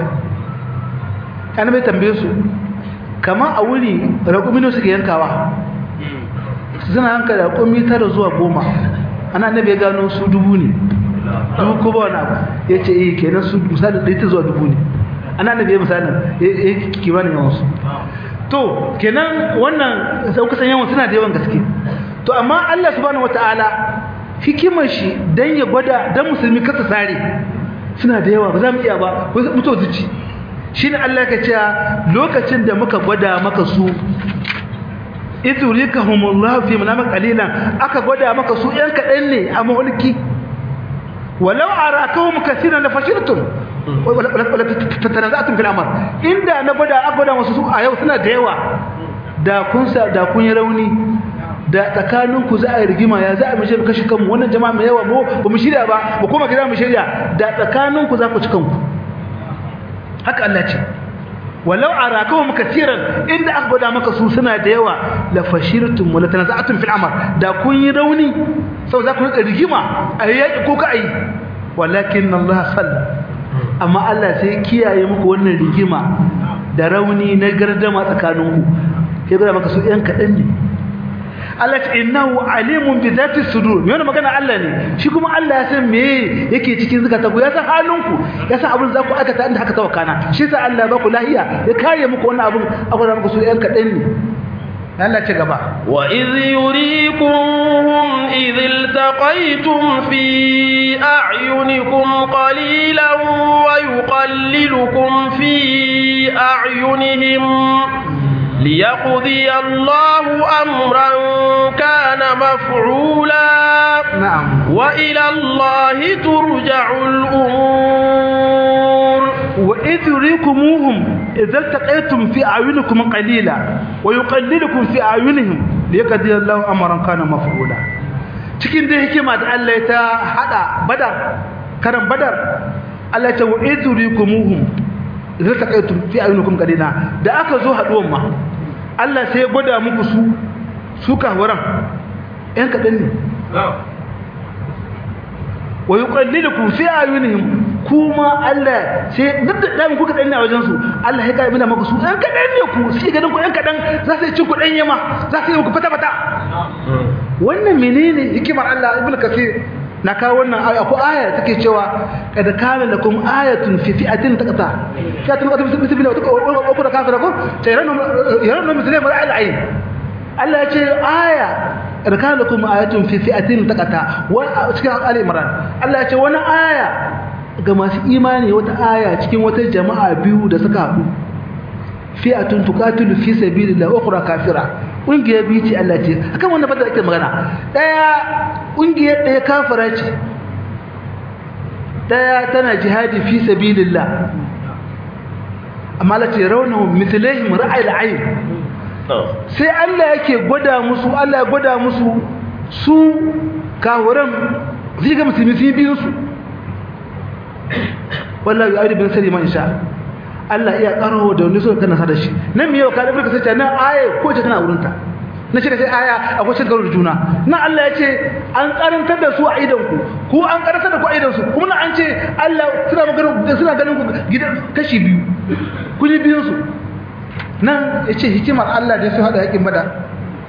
annabi tambaye su kamar a wuri raƙumino suke yankawa suna yanka da raƙumi tara zuwa goma ana annabi ya gano su dubu ne dubu ko ba wani abu ya ce eh kenan su misali ɗaya ta zuwa dubu ne ana nabi misalin ya kimanin yawansu to kenan wannan sau kusan yawan suna da yawan gaske to amma Allah subhanahu wataala hikimar shi dan ya gwada dan musulmi kasa sare suna da yawa ba za mu iya ba mutuwa zuci shine Allah ka ce lokacin da muka gwada maka su idurikahumullahu fi manamik qalilan aka gwada maka su yan kadan ne a mulki walau arakahum kaseeran la fashiltum wala tatanaza'tum fil amr inda na gwada a gwada wasu su a yau suna da yawa da kun sa da kun yi rauni da tsakanin ku za a yi rigima ya za a mishe kashi kanmu wannan jama'a mai yawa mu ba mu shirya ba mu koma gida mu shirya da tsakanin ku za ku ci kanku haka Allah ce walau arakahum katiran inda aka gwada maka su suna da yawa la fashirtum wala tanaza'tum fil amr da kun yi rauni sau za ku rika rigima a yaki ko ka ayi walakin Allah sallallahu amma Allah sai kiyaye muku wannan rigima da rauni na gardama tsakaninku sai ga maka su ɗan kaɗan ne Allah ta innahu alimun bi zati sudur me wannan magana Allah ne shi kuma Allah ya san me yake cikin zakata ku ya san halinku ya san abin za ku aikata inda haka tawakana shi sa Allah ba ku lahiya ya kare muku wannan abin akwai muku su ɗan kaɗan ne Allah ci gaba
wa idh yurikuhum idh iltaqaytum fi a'yunikum qalilan wa yuqallilukum fi a'yunihim ليقضي الله أمرا كان مفعولا
نعم
وإلى الله ترجع الأمور
وإذ يريكموهم إذا التقيتم في أعينكم قليلا ويقللكم في أعينهم ليقضي الله أمرا كان مفعولا cikin da hikima da Allah ya ta hada badar karan badar Allah ya ta wa'id yurikumuhum idza taqaytum fi ayunikum qalila da aka zo haduwan ma Allah sai ya gwada muku su su kahwaran ɗan kaɗan ne wa yuqallilukum fi ayunihim kuma Allah sai duk da dan ku kadan ne a wajen su Allah ya kai mina maka su ɗan kadan ne ku sai ganin ku ɗan kadan za su ci ku ɗan yama za su yi ku fata fata wannan menene hikimar Allah ibnu kasir na kawo wannan aya ko aya take cewa kad kana lakum ayatun fi fi'atin taqata fi'atin taqata bismillah wa qul kafira ko tayranu yaranu muslimin al ayn Allah ya ce aya kad kana lakum ayatun fi fi'atin taqata wa cikin ali imran Allah ya ce wani aya ga masu imani wata aya cikin wata jama'a biyu da suka haɗu fi'atun tuqatilu fi sabilillah wa ukhra kafira ƙungiyar biyu ce Allah ce akan wannan fata ake magana ɗaya ƙungiyar ɗaya kafara ce ɗaya tana jihadi fi sabilillah amma Allah ce raunahum mithlaihim ra'ayil ayn sai Allah yake gwada musu Allah ya gwada musu su kafiran zai ga musulmi sun biyu su wallahi ya bin sani man sha Allah iya karo da wani so kana sada shi nan me yau ka da burka sai nan aya ko ce tana wurin ta na ce sai aya akwai cin karo da juna nan Allah ya ce an karantar da su a idan ku ku an karantar da ku a idan su kuma nan an ce Allah suna magana suna ganin ku gidan kashi biyu kun yi biyun su nan ya ce hikimar Allah da su hada yakin bada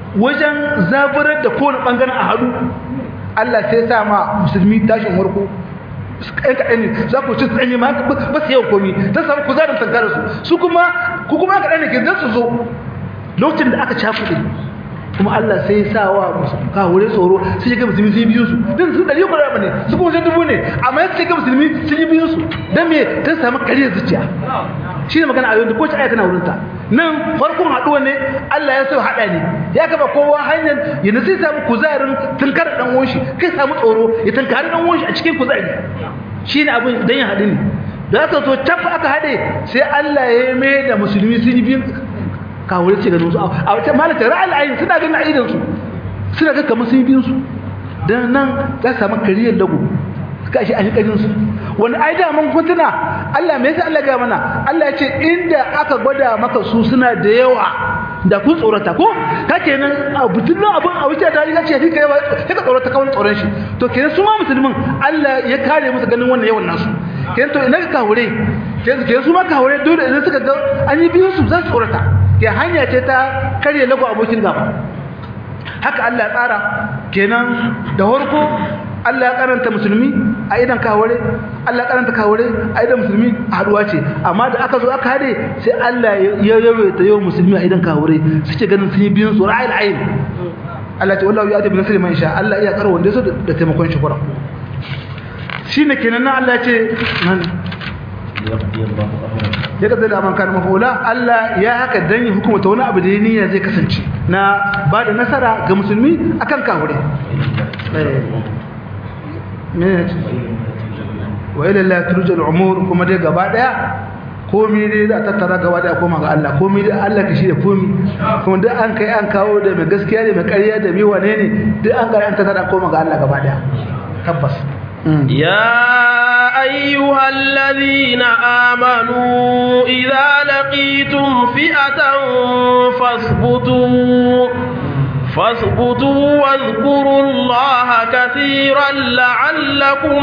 wajen zaburar da kowane bangaren a hadu Allah sai sa ma musulmi tashin warko ɗan kaɗan ne za ku ci tsanyi ma ba su yau komi ta samu kuzarin tankarar su su kuma ku kuma kaɗan ne ke zan su zo lokacin da aka cakuɗe kuma Allah sai sa wa kawure tsoro sai ga musulmi sun yi biyu su din su ɗari kuma ba ne su kuma sun dubu ne amma sai ga musulmi sun yi biyu su dan me ta samu kariyar zuciya shi ne magana ayoyin da ko aya tana wurinta nan farkon haɗuwa ne Allah ya so haɗa ne ya kafa kowa hanyar yanzu sai samu kuzarin tunkar ɗan uwan shi kai samu tsoro ya tunkari ɗan uwan shi a cikin kuzari shi ne abin dan ya haɗu ne da aka so tafi aka haɗe sai Allah ya mai da musulmi sun yi biyu kawo ce ganin su a wata malaka ra'ayi ayin suna ganin aidan su suna ga kamar sun yi biyun su dan nan za su samu kariyar lagu suka shi an yi karin su wani ai da mun kuntuna Allah me yasa Allah ga mana Allah ya ce inda aka gwada maka su suna da yawa da kun tsorata ko ka kenan a butun abun a wuce da ya ce shi kai sai ka tsorata kawai tsoron shi to kenan su ma musulmin Allah ya kare musu ganin wannan yawan nasu kenan to ina ka kawure kenan su ma kawure dole idan suka ga an yi biyun su za su tsorata ke hanya ce ta karye lagu abokin gaba haka Allah ya tsara kenan da harko Allah ya karanta musulmi a idan kaware Allah ya karanta kaware a idan musulmi haduwa ce amma da aka zo aka hade sai Allah ya yawaita yau musulmi a idan kaware suke ganin sun yi biyun su ra'ayil ayin Allah ce wallahi ya tabi nasiri man sha Allah iya karo wanda so da taimakon shi kura shine kenan nan Allah ya ce ya kasance da amankan mafaula Allah ya haka dan yi hukumata wani abu da ya niyya zai kasance na ba da nasara ga musulmi akan kafure wa ila la turjal umur kuma dai gaba daya komai dai za tattara gaba daya koma ga Allah komai dai Allah ka shi da komai kuma duk an kai an kawo da mai gaskiya da mai ƙarya da mai wane ne duk an ga an tattara koma ga Allah gaba daya tabbas
يا أيها الذين آمنوا إذا لقيتم فئة فاثبتوا فاثبتوا واذكروا الله كثيرا لعلكم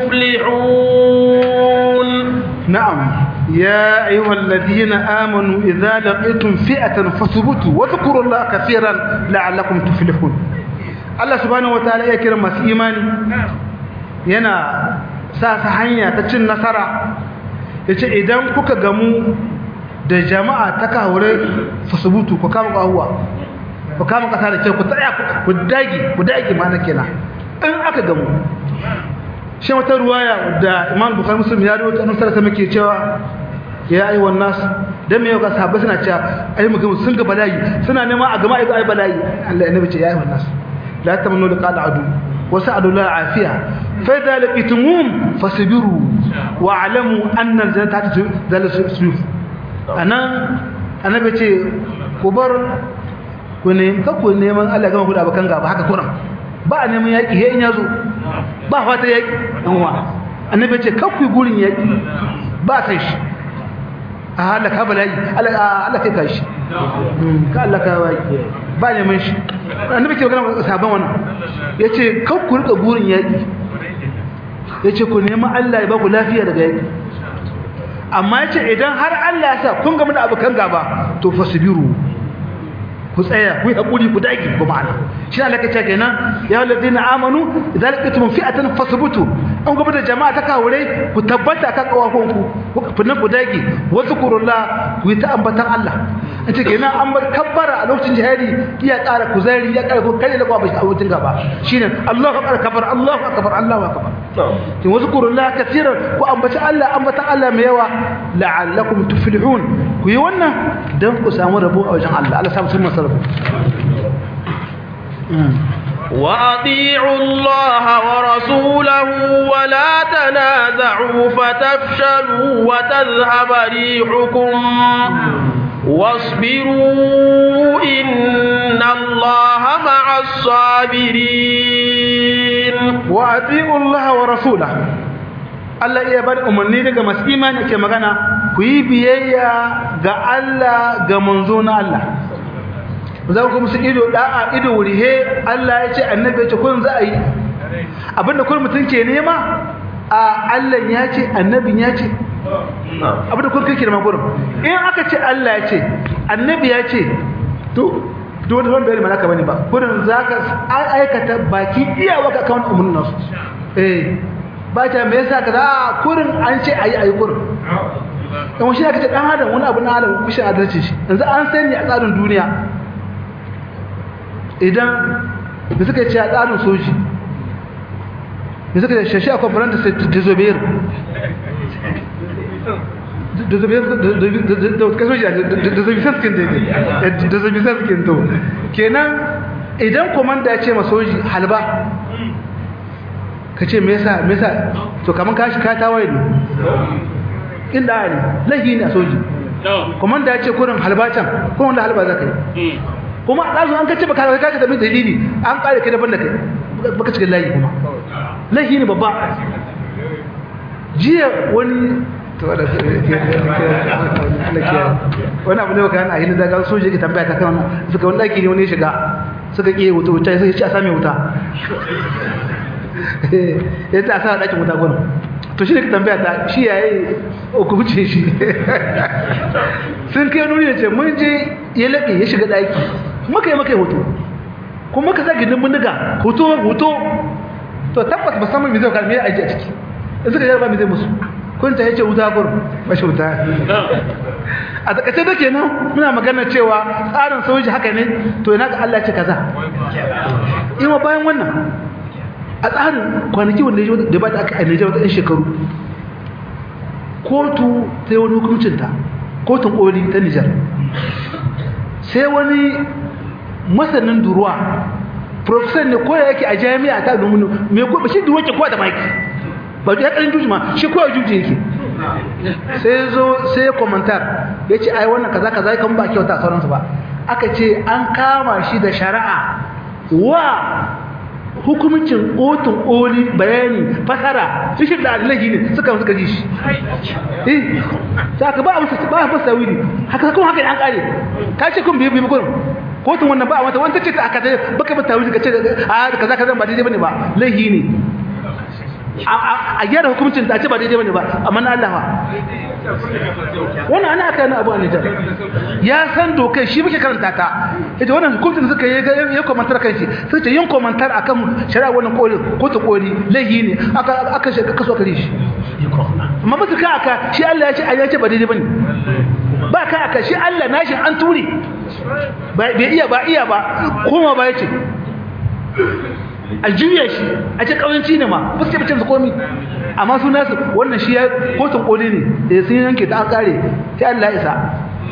تفلحون
نعم يا أيها الذين آمنوا إذا لقيتم فئة فاثبتوا واذكروا الله كثيرا لعلكم تفلحون الله سبحانه وتعالى يكرم إيماني yana sa ta hanya ta cin nasara ya ce idan kuka gamu da jama'a ta kawure fasubutu ku kama ƙahuwa ku kama ƙasa da kyau ku tsaya ku dagi ku dagi ma na kenan in aka gamu shi wata ruwaya da imam bukhari muslim ya rawaito annabi sallallahu alaihi cewa ya ayi wan nas dan me yau ga sahabbai suna cewa ai mu gamu sun ga bala'i suna neman a gama ai bala'i Allah ya nabi ce ya ayi wan nas la tamannu liqa adu وسألوا الله العافية فإذا لقيتموهم فاصبروا واعلموا أن الجنة تحت ذلك السيوف أنا أنا بيتي كبر kune kakku neman Allah gama ku da abakan gaba haka kuran ba a neman yaki he in yazo ba fata yaki dan uwa annabi ce kakku gurin yaki ba sai shi a halaka bala'i Allah kai kai shi ka Allah ka wai ba neman shi annabi ke magana sahaban wannan yace kan ku rika burin yaki yace ku nemi Allah ya ba ku lafiya daga yaki amma yace idan har Allah ya sa kun ga mun abukan gaba to fasbiru ku tsaya ku yi hakuri ku dage ba ma'ana shi Allah kace kenan ya alladina amanu idza laqitum fi'atan fasbutu an gaba da jama'a ta kawure ku tabbata kan kawakon ku ku nan ku dage wa zikrullah ku yi ta ambatan Allah an ce kenan an bar kabbara a lokacin jihadi iya ƙara kuzari ya ƙara ko kai da kwa bashi a wucin gaba shine Allahu akbar kabar Allahu akbar Allahu akbar kin wa zikrullah kaseeran ku ambaci Allah ambatan Allah mai yawa la'allakum tuflihun ku yi wannan dan ku samu rabo a wajen Allah Allah samu sun masarafu
وأطيعوا الله ورسوله ولا تنازعوا فتفشلوا وتذهب ريحكم واصبروا إن الله مع الصابرين
وأطيعوا الله ورسوله Allah iya bar umarni daga masu imani ke magana ku yi biyayya ga Allah ga manzo na Allah za ku musu ido da'a ido wurihe Allah ya ce annabi ya ce kun za a yi abinda kun mutum ke nema a Allah ya ce annabin ya ce abinda kun kai kirma gurin in aka ce Allah ya ce annabi ya ce to duk wani wani bayani ma naka bane ba kurin zaka aikata baki iyawa ka kan umurnin nasu eh ba ta me yasa kaza a kurin an ce ayi ayi kurin dan wani aka ce dan adam wani abu na adam kushin adalci shi yanzu an sani a tsarin duniya idan da suka ce a tsarin soji da suka ce shashi a kwamfanin da disobeyir disobeyir to kenan idan komanda ya ce ma soji halba ka ce mesa mesa to kamar kashi ka tawaye ne inda ne laifi ne a soji komanda ya ce kurin halba can kuma wanda halba za ka yi kuma a ɗazu an kace baka ka ka tabi dalili an ƙare kai daban da kai baka cikin layi kuma laifi ne babba jiya wani wani abu ne baka yana ahili daga soji ke tambaya ta kan suka wani ɗaki ne wani shiga suka ƙi wuta wuta ya ci a sami wuta ya ce a sa ɗakin wuta gwani to shi ne ka tambaya ta shi ya yi hukumce shi sun kai nuni da ce mun je ya laƙe ya shiga ɗaki muka yi maka yi hoto kuma muka sa gindin bindiga hoto hoto to tabbas musamman mai zai kalmi aiki a ciki in suka jarba mai zai musu kun ta yace wuta gur bashi wuta a takaice da kenan muna magana cewa tsarin soji haka ne to ina ga Allah ya ce kaza ima bayan wannan a tsarin kwanaki wanda ya da ba da aka ainihin wata 'yan shekaru kotu ta yi wani hukuncinta kotun koli ta nijar sai wani masanin duruwa profesor ne koya yake a jami'a ta lumunu mai ko shi duruwa ke kowa da maki ba ya karin juji ma shi kowa juji yake sai zo sai komentar ya ce ai wannan kaza kaza kan ba kyauta sauransu ba aka ce an kama shi da shari'a wa hukumcin kotun oli bayani fasara fishin da alilahi ne suka suka ji shi eh saka ba a musu ba a fasa wili haka kuma haka an kare ka ce kun biye biye kun kotun wannan ba a mata wanda ce ta aka dai baka ba tawili ka ce a kaza kaza ba daidai bane ba lahi ne a gyara hukuncin da ce ba daidai bane ba amma na Allah wannan ana aka yana abu a Nijar ya san dokai shi muke karanta ta ita wannan hukuncin suka yi ya komantar kan shi sai ta yin komantar akan shari'a wannan koli ko ta koli laihi ne aka aka shi kaso kare shi amma ba su ka aka shi Allah ya ce ya ce ba daidai bane ba ka aka shi Allah nashi an ture bai iya ba iya ba koma ba ya ce a juya shi a ce ƙawanci ne ma ba su ce su komi amma su nasu wannan shi ya kotun ƙoli ne da sun yanke ta an ƙare sai Allah ya isa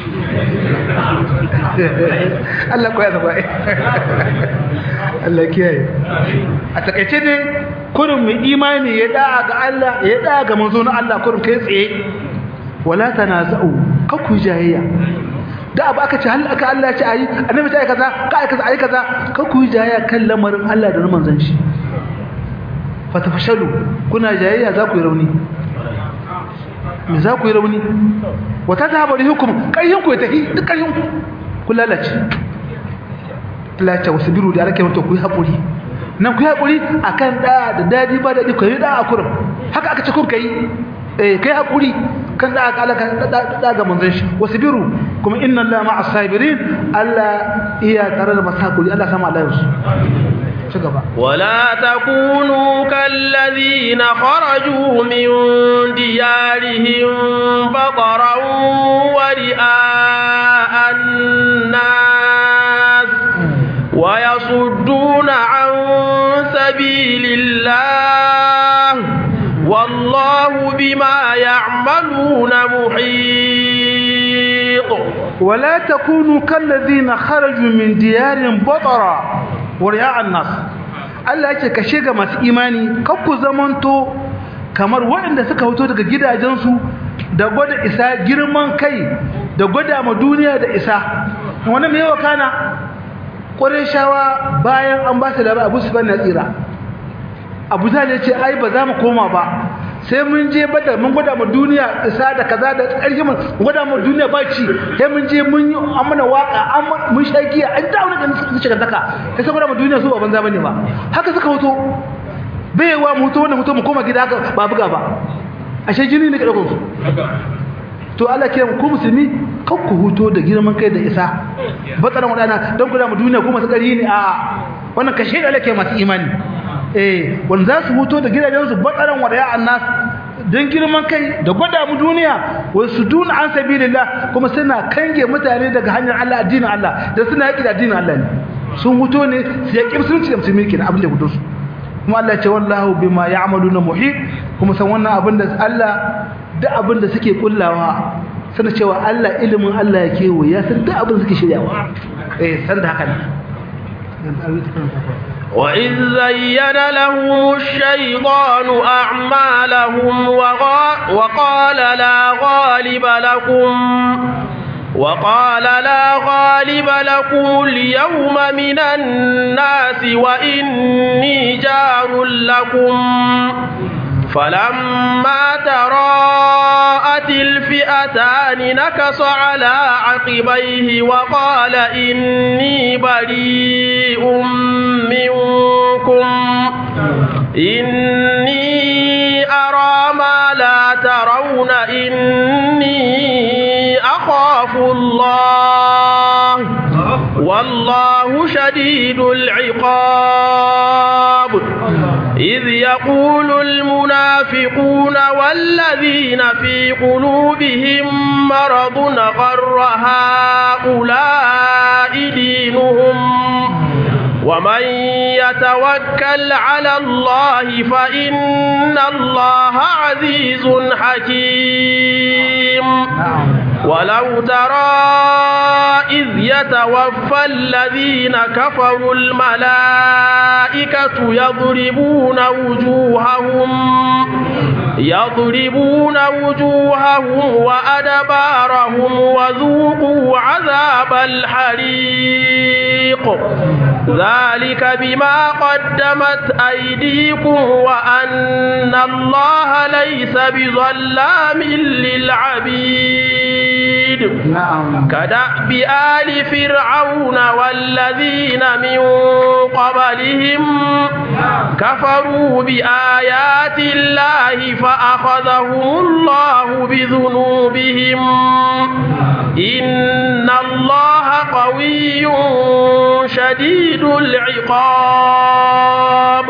Allah ko ya zaba Allah kiyaye a takaice ne kurin mai imani ya da'a ga Allah ya da'a ga manzo na Allah kurin kai tsaye wala tanaza'u kakku jayayya da abu aka ce hal aka Allah ya ce ayi annabi ta yi kaza ka ayi kaza ayi kaza ka ku jayayya kan lamarin Allah da manzon shi fa tafashalu kuna jayayya za ku yi rauni me za ku yi rauni wa tadhabu rihukum kayyin ku tahi duk kayyin ku ku lalace lalace wasbiru da alake mutu ku yi hakuri nan ku yi hakuri akan da da dadi ba dadi ku yi da akurin haka aka ce kun kai eh kai hakuri kan da aka alaka da ga manzon shi wasbiru kuma inna allaha ma'as sabirin allah iya tare da masakuri allah sama Allah yusu ci gaba
ولا تكونوا كالذين خرجوا من ديارهم بطرا ورئاء الناس ويصدون عن سبيل الله والله بما يعملون محيط
ولا تكونوا كالذين خرجوا من ديارهم بطرا ورياء الناس Allah yake kashe ga masu imani kakku zamanto kamar waɗanda suka fito daga gidajensu da gwada isa girman kai da gwada ma duniya da isa wani mai yawa kana shawa bayan an ba su labar abu su na tsira abu zai ce ai ba za mu koma ba sai mun je badar mun gwada mu duniya isa da kaza da ƙarfi mun gwada mu duniya ba ci sai mun je mun yi amana waka mun sha giya an dawo da su shiga daka sai sai gwada mu duniya su ba banza bane ba haka suka hoto baiwa mu hoto wannan hoto mu koma gida haka ba buga ba ashe jini ne ka dauko su to Allah ke ku musulmi kakku huto da girman kai da isa batsaran wadana don guda mu duniya kuma su ƙari ne a wannan kashe da lake masu imani eh wanda za su huto da gidajensu batsaran wadaya annas don girman kai da gwada mu duniya wasu duna an sabilillah kuma suna kange mutane daga hanyar Allah addinin Allah da suna yaki da addinin Allah ne sun huto ne su yaki musulunci da musulmi kenan abin da gudu su kuma Allah ya ce wallahu bima ya'maluna muhit kuma san wannan abin da Allah duk abin da suke kullawa sana cewa Allah ilimin Allah ya kewo ya san duk abin da suke shiryawa eh san da haka ne
وإذ زين لهم الشيطان أعمالهم وقال لا غالب لكم وقال لا غالب لكم اليوم من الناس وإني جار لكم فلما تراءت الفئتان نكص على عقبيه وقال إني بريء منكم إني أرى ما لا ترون إني أخاف الله والله شديد العقاب إذ يقول المنافقون والذين في قلوبهم مرض غر هؤلاء دينهم ومن يتوكل على الله فإن الله عزيز حكيم ولو ترى إذ يتوفى الذين كفروا الملائكة يضربون وجوههم يضربون وجوههم وأدبارهم وذوقوا عذاب الحريق ذلك بما قدمت أيديكم وأن الله ليس بظلام للعبيد
نعم
كدأب آل فرعون والذين من قبلهم كفروا بآيات الله فأخذهم الله بذنوبهم إن الله قوي شديد العقاب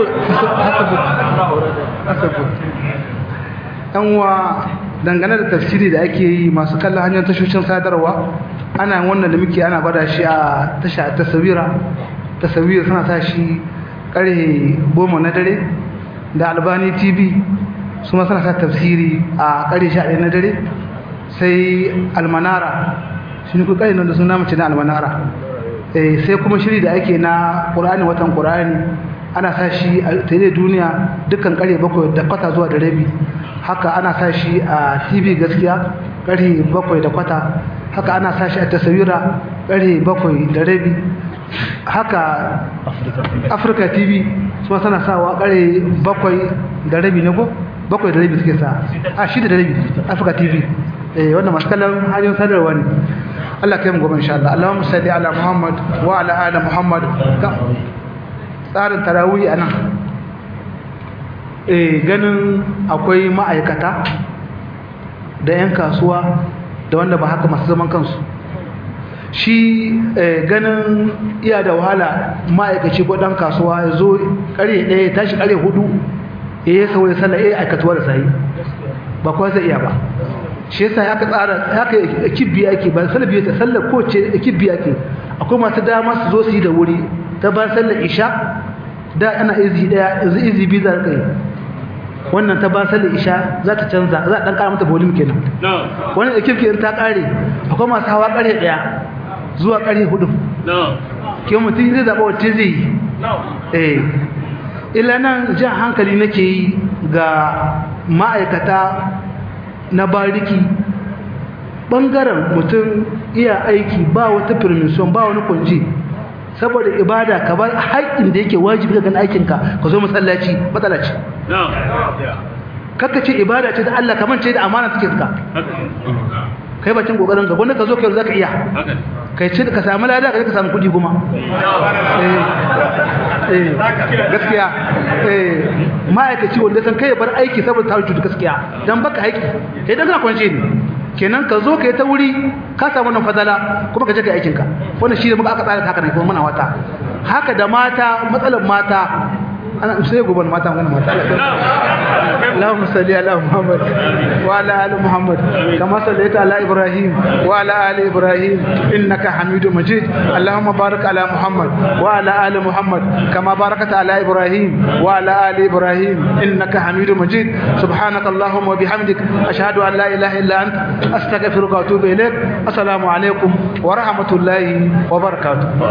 wa dangane da tafsiri da ake yi masu kallon hanyar tashoshin sadarwa ana wannan da muke ana gwada shi a tasha tasawira tasawira suna sa shi karhe goma na dare da albani tv su ma suna sa tafsiri a karhe sha ɗaya na dare sai almanara shi ne kuka nan da suna mace na almanara sai kuma shiri da ake na ƙur'ani watan ƙur'ani ana sa shi a tare duniya dukkan kare bakwai da kwata zuwa da rabi haka ana sa shi a tv gaskiya kare bakwai da kwata haka ana sa shi a tasawira kare bakwai da rabi haka afirka tv su tana sawa kare bakwai da rabi ne ko bakwai da rabi suke sa a shida da rabi afirka tv eh wannan masu kallon hanyar sadarwa ne Allah kai mu gobe insha Allah Allahumma salli ala Muhammad wa ala ali Muhammad tsarin tarawih anan eh ganin akwai ma'aikata da 'yan kasuwa da wanda ba haka masu zaman kansu shi ganin iya da wahala ma'aikaci ko ɗan kasuwa ya zo ƙare ɗaya tashi ƙare hudu ya yi saurin sallah ya aikatuwa da sahi ba kuwa zai iya ba shi yasa aka tsara haka kibbi ake ba sallar biyu ta sallar ko ce kibbi ake akwai masu dama su zo su yi da wuri ta ba sallar isha da ana izi daya yanzu izi biyu za ka yi wannan ta ba sallar isha za ta canza za a dan kara mata volume kenan wannan da kibki ta kare akwai masu hawa kare daya zuwa kare hudu ke mutum zai zaɓa wacce zai yi eh illa nan jan hankali nake yi ga ma'aikata na bariki ɓangaren mutum iya aiki ba wata permission ba wani kwanji saboda ibada ka bar haƙƙin da yake wajibi ga aikinka ka zo masallaci matsala ce kakka ce ibada ce da Allah kamar ce da amana take ka kai bacin kokarin ka wanda ka zo kai zaka iya kai ce ka samu lada ka ka samu kudi kuma eh eh gaskiya eh ma'aikaci wanda san kai bar aiki saboda ta rubuta gaskiya dan baka haƙi kai dan kana kwance ne kenan ka zo ka yi ta wuri ka samu wannan fadala kuma ka je ka aikin ka wannan shi da muka aka tsara haka ne kuma muna wata haka da mata matsalar mata ana sai gobe mata magana mata اللهم صل على محمد وعلى ال محمد كما صليت على ابراهيم وعلى ال ابراهيم انك حميد مجيد اللهم بارك على محمد وعلى ال محمد كما باركت على ابراهيم وعلى ال ابراهيم انك حميد مجيد سبحانك اللهم وبحمدك اشهد ان لا اله الا انت استغفرك واتوب اليك السلام عليكم ورحمه الله وبركاته